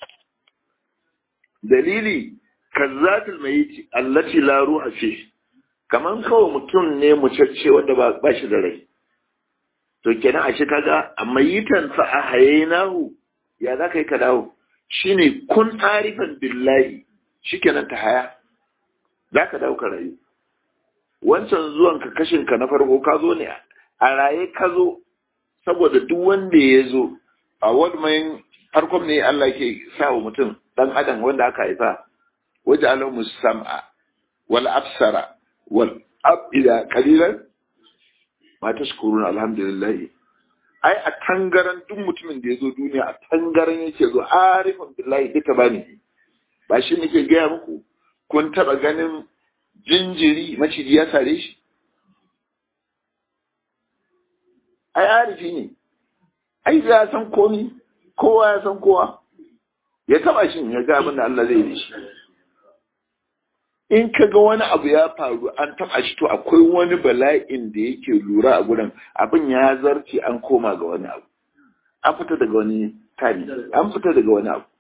dalili kazzatul mayit allati la ruha fi kaman kawai mutum ne mucacce wanda ba ba shi da rai to kenan ashe kaga mayitan fa ahaynahu ya za kai ka dawo shine kun arifan billahi shikenan ta haya za ka dawo ka rayu wancan zuwan ka kashin ka na farko ka zo ne a raye ka zo saboda duk wanda ya zo a wadmayin farkon ne Allah ke sa wa mutum dan adam wanda aka haifa waje alamu sam'a wal absara wal abida qalilan ma tashkuruna alhamdulillah ai a tangaran duk mutumin da ya zo duniya a tangaran yake zo arifan billahi duka bani ba shi nake gaya muku kun taba ganin jinjiri maciji ya sare shi ai arifi ne ai ya san komi kowa ya san kowa ya taba shi ya ga abin da Allah zai yi shi in ka ga wani abu ya faru an taba shi to akwai wani bala'in da yake lura a gurin abin ya zarce an koma ga wani abu an fita daga wani tari an fita daga wani abu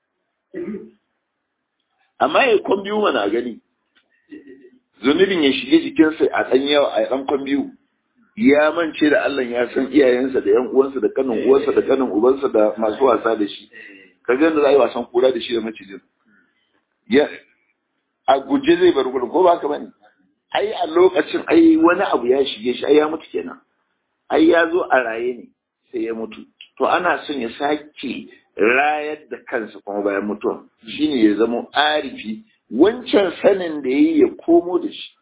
amma ya kwan biyu mana gani zunubin ya shige jikinsa a ɗan yawa a ɗan kwan biyu ya mance da Allah ya san iyayensa da yan uwansa da kanin uwansa da kanin ubansa da masu wasa da shi ka ga da za a yi wasan kura da shi da macijin ya a guje zai bar gurin ko ba ka bane ai a lokacin ai wani abu ya shige shi ai ya mutu kenan ai ya zo a raye ne sai ya mutu to ana son ya sake rayar da kansa kuma bayan mutuwa shine ya zama arifi wancan sanin da ya yi ya komo da shi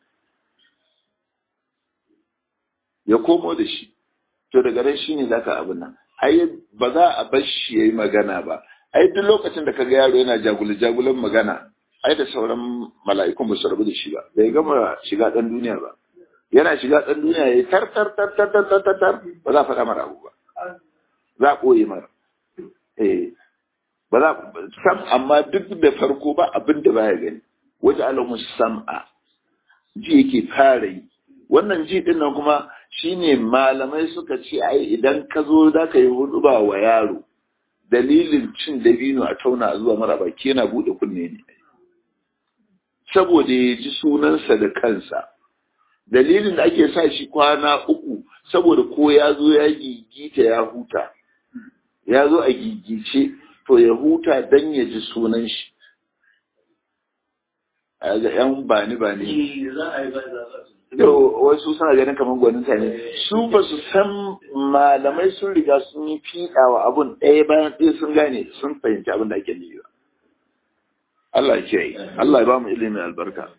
ya komo da shi to daga nan shine zaka abin nan ai ba za a bar shi yayi magana ba ai duk lokacin da kaga yaro yana jagule jagulan magana ai da sauran mala'ikun ba su rabu da shi ba bai gama shiga dan duniya ba yana shiga dan duniya yayi tar tar tar tar tar tar tar ba za a faɗa mara abu ba za a ɓoye mara eh ba za sam amma duk da farko ba abin da baya gani waje alamu sam'a ji yake fara yi wannan ji din nan kuma shine malamai suka ce ai idan ka zo za ka yi hudu ba wa yaro dalilin cin dabino a tauna zuwa mara baki yana bude kunne ne saboda ya ji sunansa da kansa dalilin da ake sa shi kwana uku saboda ko ya zo ya gigita ya huta ya zo a gigice to ya huta don ya ji sunan shi a ga yan bani bani wasu suna ganin kamar gwaninta ne su ba su san malamai sun riga sun yi fiɗa wa abun ɗaya bayan ɗaya sun gane sun fahimci abin da ake nufi ba Allah ya kiyaye Allah ya ba mu ilimin albarka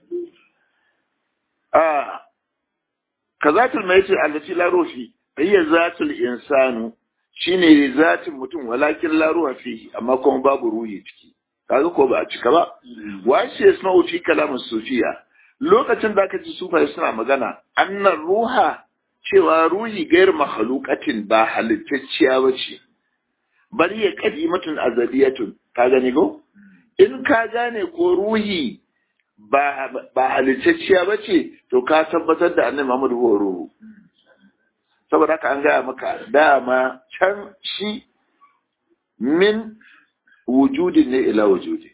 a kazatul maiti allati la ruhi hiya zatul insanu shine zatin mutum walakin la ruha fihi amma kuma babu ruhi ciki kaga ko ba a cika ba washe yasma'u fi kalamin sufiya lokacin da aka ji sufaye suna magana annan ruha cewa ruhi gair mahalukatin ba halittacciya ba ce bari ya kadimatun azaliyatun ka gani ko in ka gane ko ruhi ba halittacciya ba ce to ka tabbatar da annabi Muhammad ko ruhu saboda haka an gaya maka dama can shi min wujudin ne ila wujudin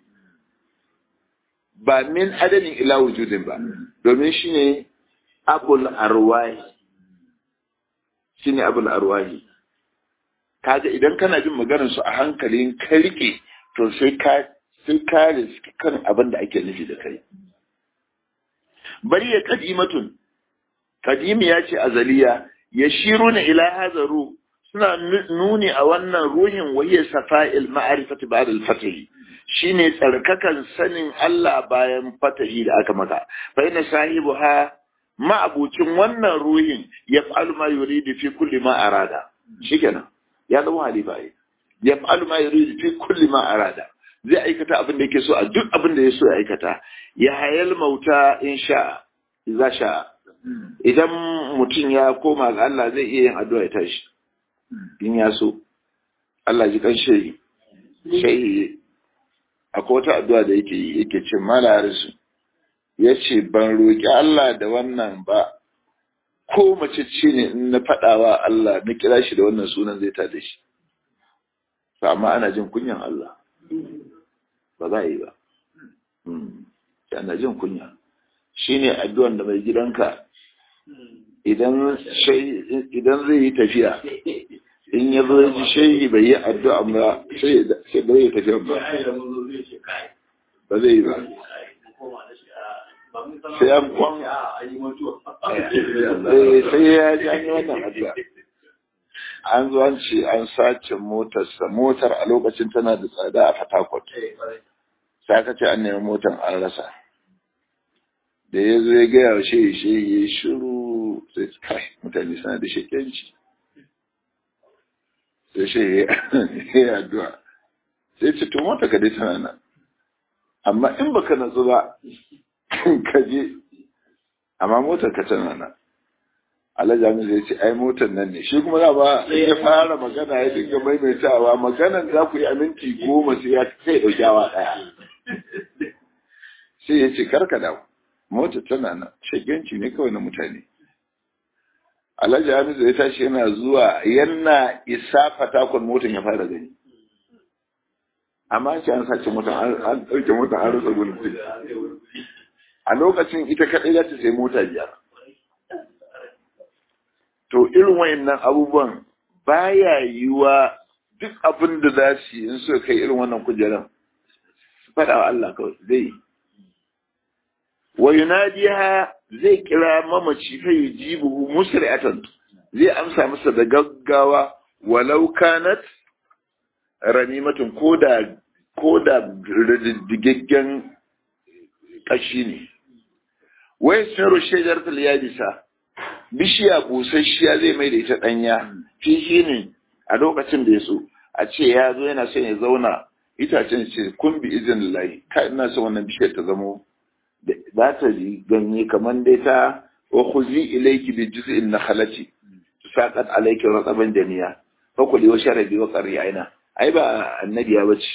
ba min adadin ila wujudin ba domin shi ne abul arwahi shi ne abul arwahi kaga idan kana jin maganar su a hankalin ka rike to sai ka sai ka riski kan abin da ake nufi da kai bari ya kadimatun kadimi ya ce azaliya ya shiru na ila hazaru suna nuni a wannan ruhin wahiyar safa'il ma'arifati ba'da al-fatahi shine tsarkakan sanin Allah bayan fatahi da aka maka fa inna sahibuha ma'abucin wannan ruhin ya fa'alu ma yuridu fi kulli ma arada shikenan ya zama halifa yi ya fa'alu ma yuridu fi kulli ma arada zai aikata abin da yake so a duk abin da ya so ya aikata ya hayal mauta in sha za sha idan mutum ya koma ga Allah zai iya yin addu'a ya tashi in ya so Allah ji kan shehi shehi akwai wata addu'a da yake yi yake ce mala harisu ya ce ban roƙi Allah da wannan ba ko mace ce ne in na faɗawa Allah na kira shi da wannan sunan zai tada shi amma ana jin kunyan Allah ba za a yi ba ana jin kunya shine addu'an da mai gidanka idan zai yi tafiya in ya zo ji shehi bai yi addu'a ba sai bai yi tafiya ba ba zai yi ba sai an kwan sai ya ji an yi wannan addu'a an zo an ce an sace motarsa motar a lokacin tana da tsada a fatakwat sai aka ce an nemi motar an rasa da ya zo ya gaya wa shehi shehi ya shiru sai kai mutane suna da shekenci sai shehi ya yi addu'a sai ce to mota ka dai tana nan amma in baka natsu ba ka je amma motar ka tana nan Alhaji Amin zai ce ai motar nan ne shi kuma ba ya fara magana ya dinga maimaitawa maganan za ku yi aminti goma sai ya kai dauki awa daya sai ya ce karka dawo motar tana nan shagenci ne kawai na mutane Alhaji Amin zai tashi yana zuwa yana isa fatakon motar ya fara gani amma ce an sace motar an ɗauke motar an rasa gudun a lokacin ita kaɗai za ta sai mota biyar to irin wayannan abubuwan baya yiwa duk abin da za su yi in suka kai irin wannan kujeran su faɗa wa Allah kawai zai wa yunadiha zai kira mamaci fa yujibuhu musri'atan zai amsa masa da gaggawa walau kanat ramimatun koda koda digaggen kashi ne wai sun shajaratul yadisa bishiya busasshiya zai mai da ita ɗanya fishi ne a lokacin da ya so a ce ya zo yana son ya zauna itacen ce kun bi izin layi ka ina son wannan bishiyar ta zamo za ta yi ganye kamar dai ta wa khuzi ilayki bi juz'in nakhlati saqat alayki rataban janiya fa kuli wa sharabi wa qari aina ai ba annabiya bace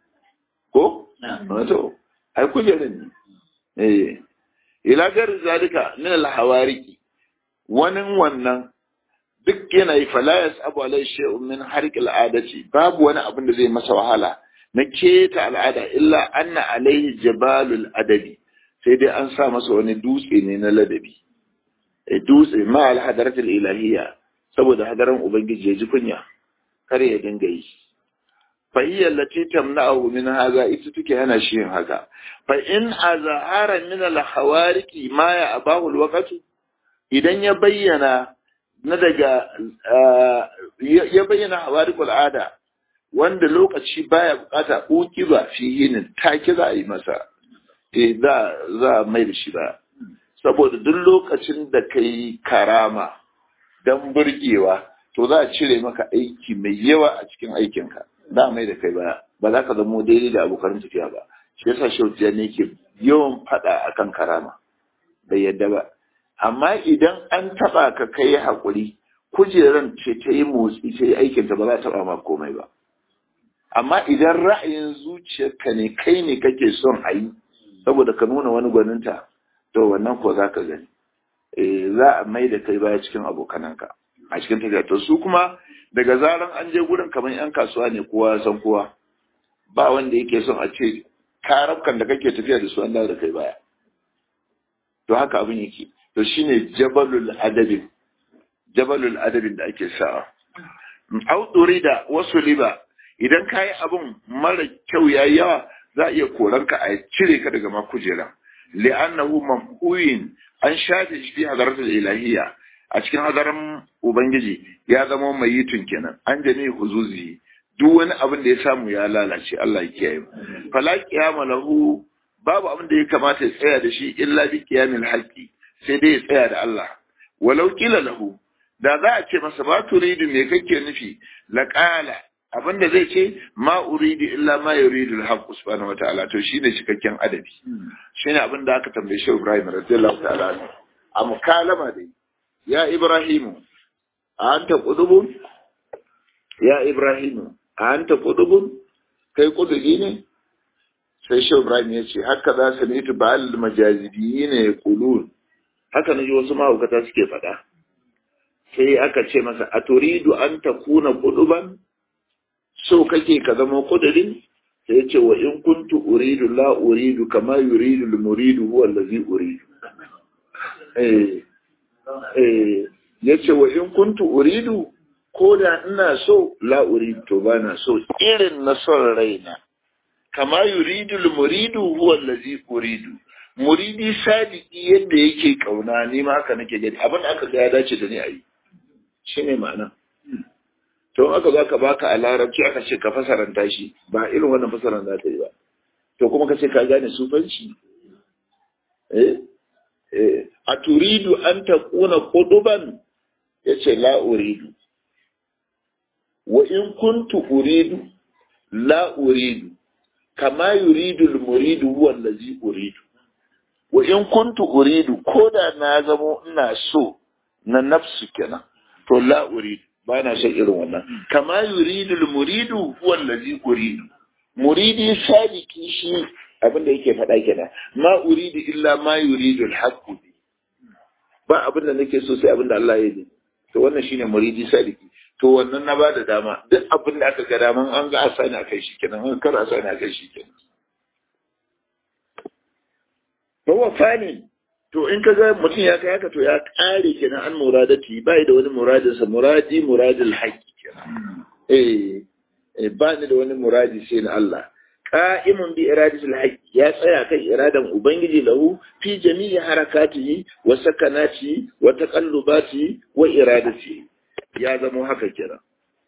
ko to ai kujerin ne eh ila gar zalika min al hawariki wani wannan duk yanayi falayas abu alai shi'un min harkil adati babu wani abin da zai masa wahala na keta al'ada illa anna alaihi jabalul adabi sai dai an sa masa wani dutse ne na ladabi e dutse ma al hadaratul ilahiyya saboda hadaran ubangiji ya ji kunya kare ya dinga yi fa hiya allati tamna'u min hadha ita take hana shi yin haka fa in azhara min al hawariki ma ya abahu al waqtu idan ya bayyana na daga ya bayyana hawarikul ada wanda lokaci baya bukata uki ba fi yinin take za a yi masa eh za za mai da shi ba saboda duk lokacin da kai karama dan burgewa to za a cire maka aiki mai yawa a cikin aikinka za mai da kai ba ba za ka zamo daidai da abokan tafiya ba shi yasa shautiya ne ke yawan fada akan karama bai yadda ba amma idan an taba ka kai haƙuri kujeran ce ta yi motsi ta yi aikinta ba za ta taba ma komai ba amma idan ra'ayin zuciyarka ne kai ne kake son a yi saboda ka nuna wani gwaninta to wannan ko za ka gani eh za a mai da kai baya cikin abokananka a cikin tafiya to su kuma daga zaran an je gurin kamar yan kasuwa ne kowa ya san kowa ba wanda yake son a ce karabkan da kake tafiya da su an dawo da kai baya to haka abin yake to shine jabalul adabin jabalul adabin da ake sawa au da wasu liba idan kayi abun mara kyau yayi yawa za a iya koranka a cire ka daga makujera li'annahu mamhuyin an shafe shi fi hadaratul ilahiyya a cikin hadaran ubangiji ya zama mai yitun kenan an jami huzuzi duk wani abin da ya samu ya lalace Allah ya kiyaye fala qiyama lahu babu abin da ya kamata ya tsaya da shi illa bi qiyamil haqqi sai dai ya tsaya da Allah walau kila lahu da za a ce masa ba turidu me kake nufi laqala abinda zai ce ma uridu illa ma yuridu al-haqq subhanahu wataala to shine cikakken adabi shine abin da aka tambaye shi Ibrahim radiyallahu ta'ala a mukalama dai ya Ibrahim anta qudubun ya Ibrahim anta qudubun kai kudubi ne sai shi Ibrahim ya ce haka za su nitu ba'al majazibi ne kulun haka naji wasu mahaukata suke faɗa sai aka ce masa a turidu an takuna kuduban so kake ka zama kudurin sai ce wa in kuntu uridu la uridu kama yuridu al muridu huwa allazi uridu eh eh yace wa in kuntu uridu ko da ina so la uridu to bana so irin na son raina kama yuridu al muridu huwa allazi uridu muridi sadiki yadda yake kauna ni ma haka nake gani abin da aka ga ya dace da ni ayi shine ma'ana to aka za ka baka a larabci aka ce ka fasaranta shi ba irin wannan fasaran za ta yi ba to kuma ka ce ka gane sufanci eh eh a turidu an ta kuna kuduban ya ce la uridu wa in kuntu uridu la uridu kama yuridu al-muridu huwa allazi uridu wa in kuntu uridu ko da na zamo ina so na nafsu kenan to la uridu ba na son irin wannan kama yuridu al-muridu huwa allazi uridu muridi sadiki shi abin da yake faɗa kenan ma uridu illa ma yuridu al-haqq ba abin da nake so sai abin da Allah ya yi to wannan shine muridi sadiki to wannan na bada dama duk abin da aka ga daman an ga asani a kai shi kenan an kar asani a kai shi kenan Bawa fani to in ka ga mutum ya kai haka to ya kare kenan an muradati bai da wani muradinsa muradi muradil haqqi kenan eh ba ni da wani muradi sai na Allah qa'imun bi iradatil haqqi ya tsaya kan iradan ubangiji lahu fi jami'i harakatihi wa sakanati wa taqallubati wa iradati ya zama haka kenan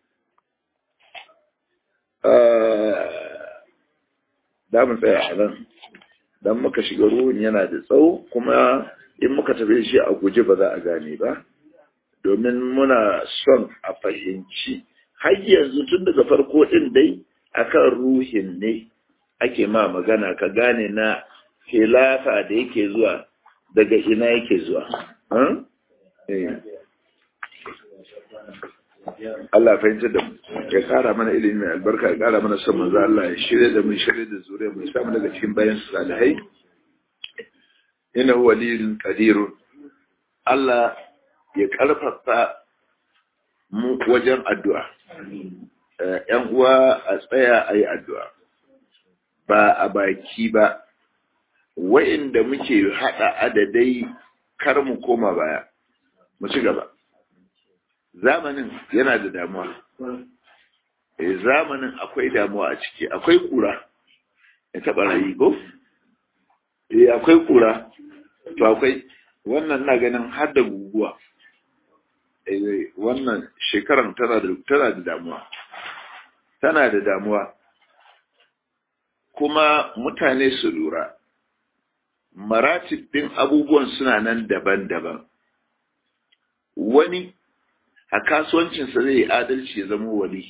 da mun tsaya a nan dan muka shiga ruhun yana da tsawo kuma in muka tafi shi a guje ba za a gane ba domin muna son a fahimci har yanzu tun daga farko din dai akan ruhin ne ake ma magana ka gane na khilafa da yake zuwa daga ina yake zuwa Allah fahimta da mu ya kara mana ilimi mai albarka ya kara mana son manzo Allah ya shirya da mu shirya da zuriya mu samu daga cikin bayan salihai innahu waliyun qadirun Allah ya karfafa mu wajen addu'a ‘yan uwa a tsaya a yi addu'a ba a baki ba wa'inda muke haɗa adadai kar mu koma baya mu ci gaba zamanin yana da damuwa e zamanin akwai damuwa a ciki akwai kura ya taɓa rayu ko? e akwai kura to akwai wannan na ganin har da guguwa e wannan shekaran tana da tana da damuwa tana da damuwa kuma mutane su lura maratib ɗin abubuwan suna nan daban-daban wani a kasuwancinsa zai yi adalci ya zama wali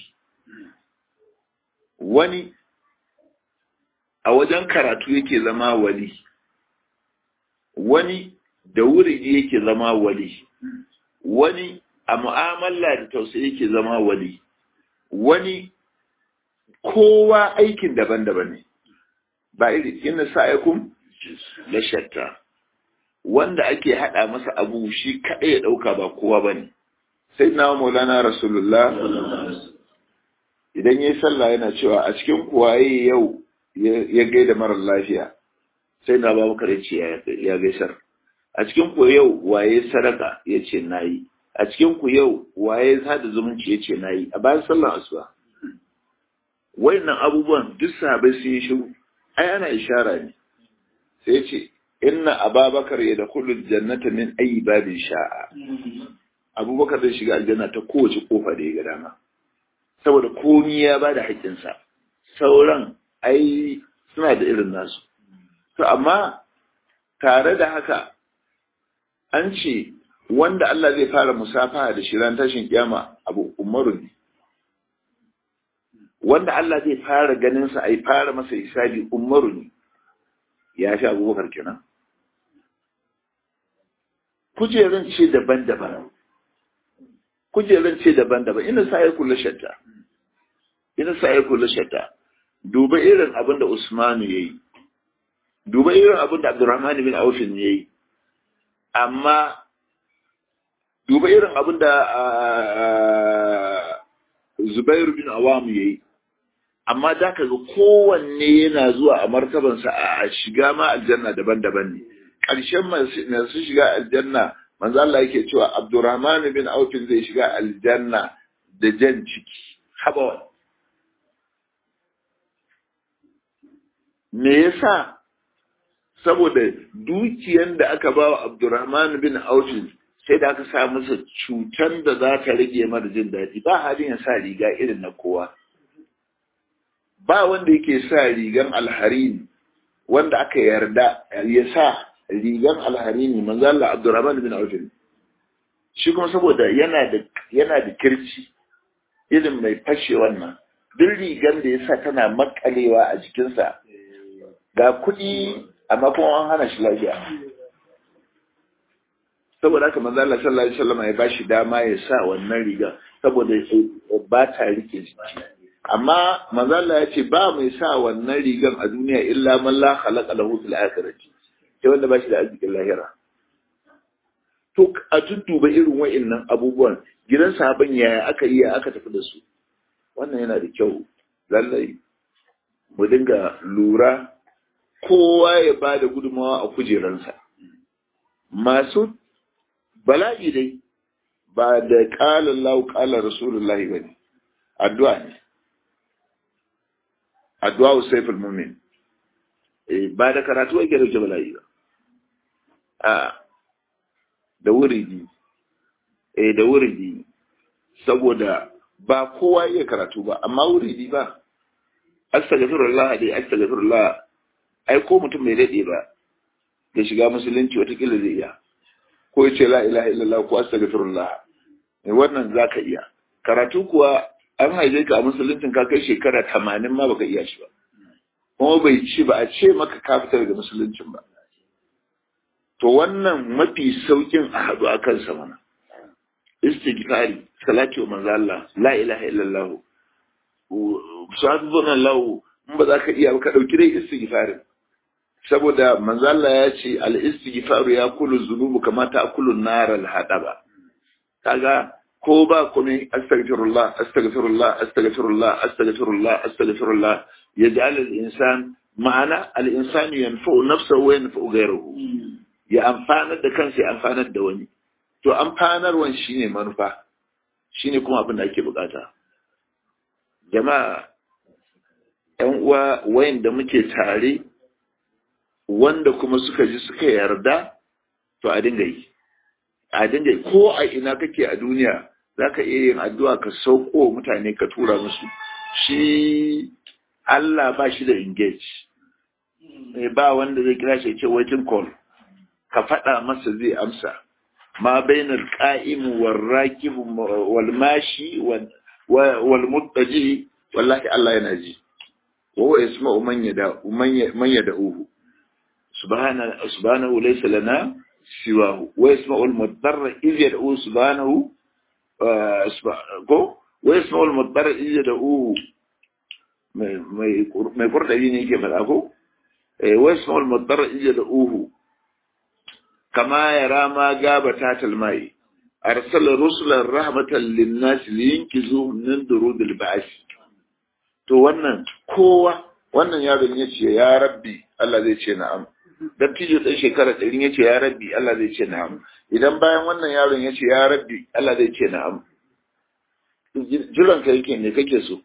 wani a wajen karatu yake zama wali wani da wuri yake zama wali wani a mu'amala da tausayi yake zama wali wani kowa aikin daban-daban ne ba iri inna sa'akum la shatta wanda ake hada masa abu shi kadai ya dauka ba kowa bane sai na maulana rasulullah idan yayi sallah yana cewa a cikin kuwaye yau ya gaida mara lafiya sai na ba maka ce ya gaisar a cikin ku yau waye sadaka yace nayi a cikin ku yau waye sada zumunci yace nayi a bayan sallar asuba wayannan abubuwan duk sahabbai sun yi shiru ai ana ishara ne sai ce inna ababakar ya da kullu jannata min ayi babin sha'a abubakar zai shiga aljanna ta kowace kofa da ya ga dama saboda komi ya ba da haƙƙinsa sauran ai suna da irin nasu to amma tare da haka an ce wanda Allah zai fara musafaha da shi ran tashin kiyama abu umaru ne wanda Allah zai fara ganin sa ai fara masa hisabi umaru ne ya fi abubakar kenan kujerun ce daban-daban kujerun ce daban-daban ina sa ya kula shatta ina sa ya kula shatta duba irin abin da Usmanu yayi duba irin abin da Abdurrahman bin Auf ya yi amma duba irin abin da Zubair bin Awam ya yi amma da ka ga kowanne yana zuwa a martabansa a shiga ma aljanna daban-daban ne ƙarshen masu shiga aljanna manzo Allah yake cewa Abdurrahman bin Auf zai shiga aljanna da jan ciki haba me yasa saboda dukiyan da aka ba wa Abdurrahman bin Auf sai da aka sa masa cutan da za ta rage mara jin daɗi ba halin ya sa riga irin na kowa ba wanda yake sa rigan alharini wanda aka yarda ya sa rigan alharini manzo Allah Abdurrahman bin Auf shi kuma saboda yana da yana da kirci irin mai fashe wannan duk rigan da ya sa tana makalewa a jikinsa ga kuɗi amma kuma an hana shi lafiya saboda haka manzo Allah sallallahu alaihi wasallam ya bashi dama ya sa wannan riga saboda ba ta rike jiki amma manzo Allah ya ce ba mai sa wannan rigan a duniya illa man la khalaqa lahu fil akhirati sai wanda ba shi da arzikin lahira to a tuttuba irin wa'annan abubuwan gidan sahaban yaya aka yi aka tafi da su wannan yana da kyau lallai mu dinga lura kowa ya ba da gudunmawa a kujeransa masu bala'i dai ba da ƙalar lau ƙalar rasulullahi ba ne addu'a ne addu'a usaiful mumin ba da karatu ake dauke bala'i ba a da wuridi eh da wuridi saboda ba kowa iya karatu ba amma wuridi ba astaghfirullah dai astaghfirullah ai ko mutum bai dade ba da shiga musulunci watakila zai iya ko ya ce la ilaha illallah ko astaghfirullah ne wannan zaka iya karatu kuwa an haife ka a musuluncin ka kai shekara tamanin ma baka iya shi ba kuma bai ci ba a ce maka ka fita daga musuluncin ba to wannan mafi saukin a haɗu a kansa mana istighfari salati wa manzo Allah la ilaha illallah subhanallahu in ba za ka iya ba ka dauki dai istighfarin saboda manzo Allah ya ce al istighfaru ya kulu zunubu kama ta kulu nar al hadaba kaga ko ba komai astaghfirullah astaghfirullah astaghfirullah astaghfirullah astaghfirullah yaj'al al insan ma'ana al insanu yanfa'u nafsahu wa yanfa'u ghayrahu ya amfanar da kansa ya amfanar da wani to amfanarwan shine manufa shine kuma abin da ake bukata jama'a yan uwa wayanda muke tare wanda kuma suka ji suka yarda to a dinga yi a dinga yi ko a ina kake a duniya zaka iya yin addu'a ka sauko mutane ka tura musu shi Allah ba shi da engage ba wanda zai kira shi ce waiting call ka faɗa masa zai amsa ma bainar ƙa'im wal rakib wal mashi wal muttaji wallahi Allah yana ji wa huwa yasma'u man yada man yad'uhu subhana subhanahu laysa lana siwahu wa yasma'u al mudarra idh yad'u subhanahu ko wa yasma'u al mudarra idh yad'uhu mai mai kurdabi ne yake faɗa ko wa yasma'u al mudarra idh yad'uhu كما يرى ما غاب تحت الماء أرسل رسلا رحمة للناس لينكزوهم من درود البعث to wannan kowa wannan yaron ya ce ya rabbi Allah zai ce na'am dan tijo ɗan shekara ɗari ya ce ya rabbi Allah zai ce na'am idan bayan wannan yaron ya ce ya rabbi Allah zai ce na'am jiran ka yake ne kake so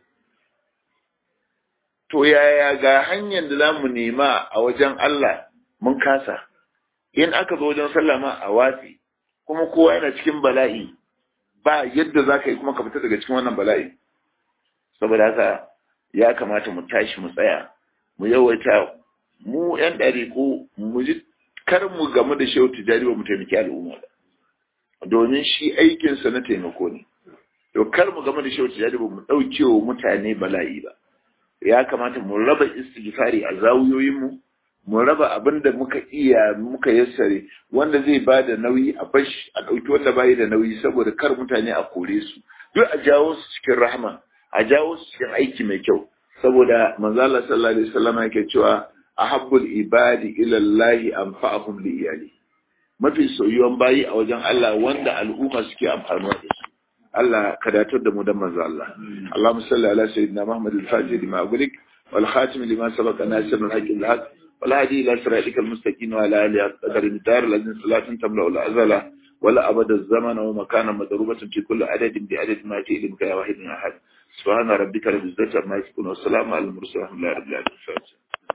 to yaya ga hanyar da za mu nema a wajen Allah mun kasa in aka zo wajen sallah ma a watsi kuma kowa yana cikin bala'i ba yadda za ka yi kuma ka fita daga cikin wannan bala'i saboda haka ya kamata mu tashi mu tsaya mu yawaita mu yan ɗariƙo mu ji kar mu gamu da shehu tijari ba mu taimaki al'umma ba domin shi aikinsa na taimako ne to kar mu gama da shehu tijjani ba mu ɗauke wa mutane bala'i ba ya kamata mu raba istighfari a zawuyoyinmu mu raba abin da muka iya muka yassare wanda zai ba da nauyi a bashi a ɗauki wanda bayi da nauyi saboda kar mutane a kore su duk a jawo su cikin rahma a jawo su cikin aiki mai kyau saboda manzo Allah sallallahu alaihi wasallam yake cewa ahabbul ibadi ila Allah anfa'uhum li iyali mafi soyuwan bayi a wajen Allah wanda al'umma suke amfanuwa da shi Allah ka datar da mu dan manzo Allah Allahumma salli ala sayyidina Muhammad al-Fatih lima aghliq wal khatim lima sabaqa nasir al-haqq al-haq wal hadi ila siratika al-mustaqim wa ala alihi qadar al-dar alladhi salatin tamla al-azala ولا أبد الزمن ومكانا مضروبة في كل عدد بعدد ما في علمك يا واحد أحد سبحان ربك رب العزة عما يصفون والسلام على المرسلين الحمد لله رب العالمين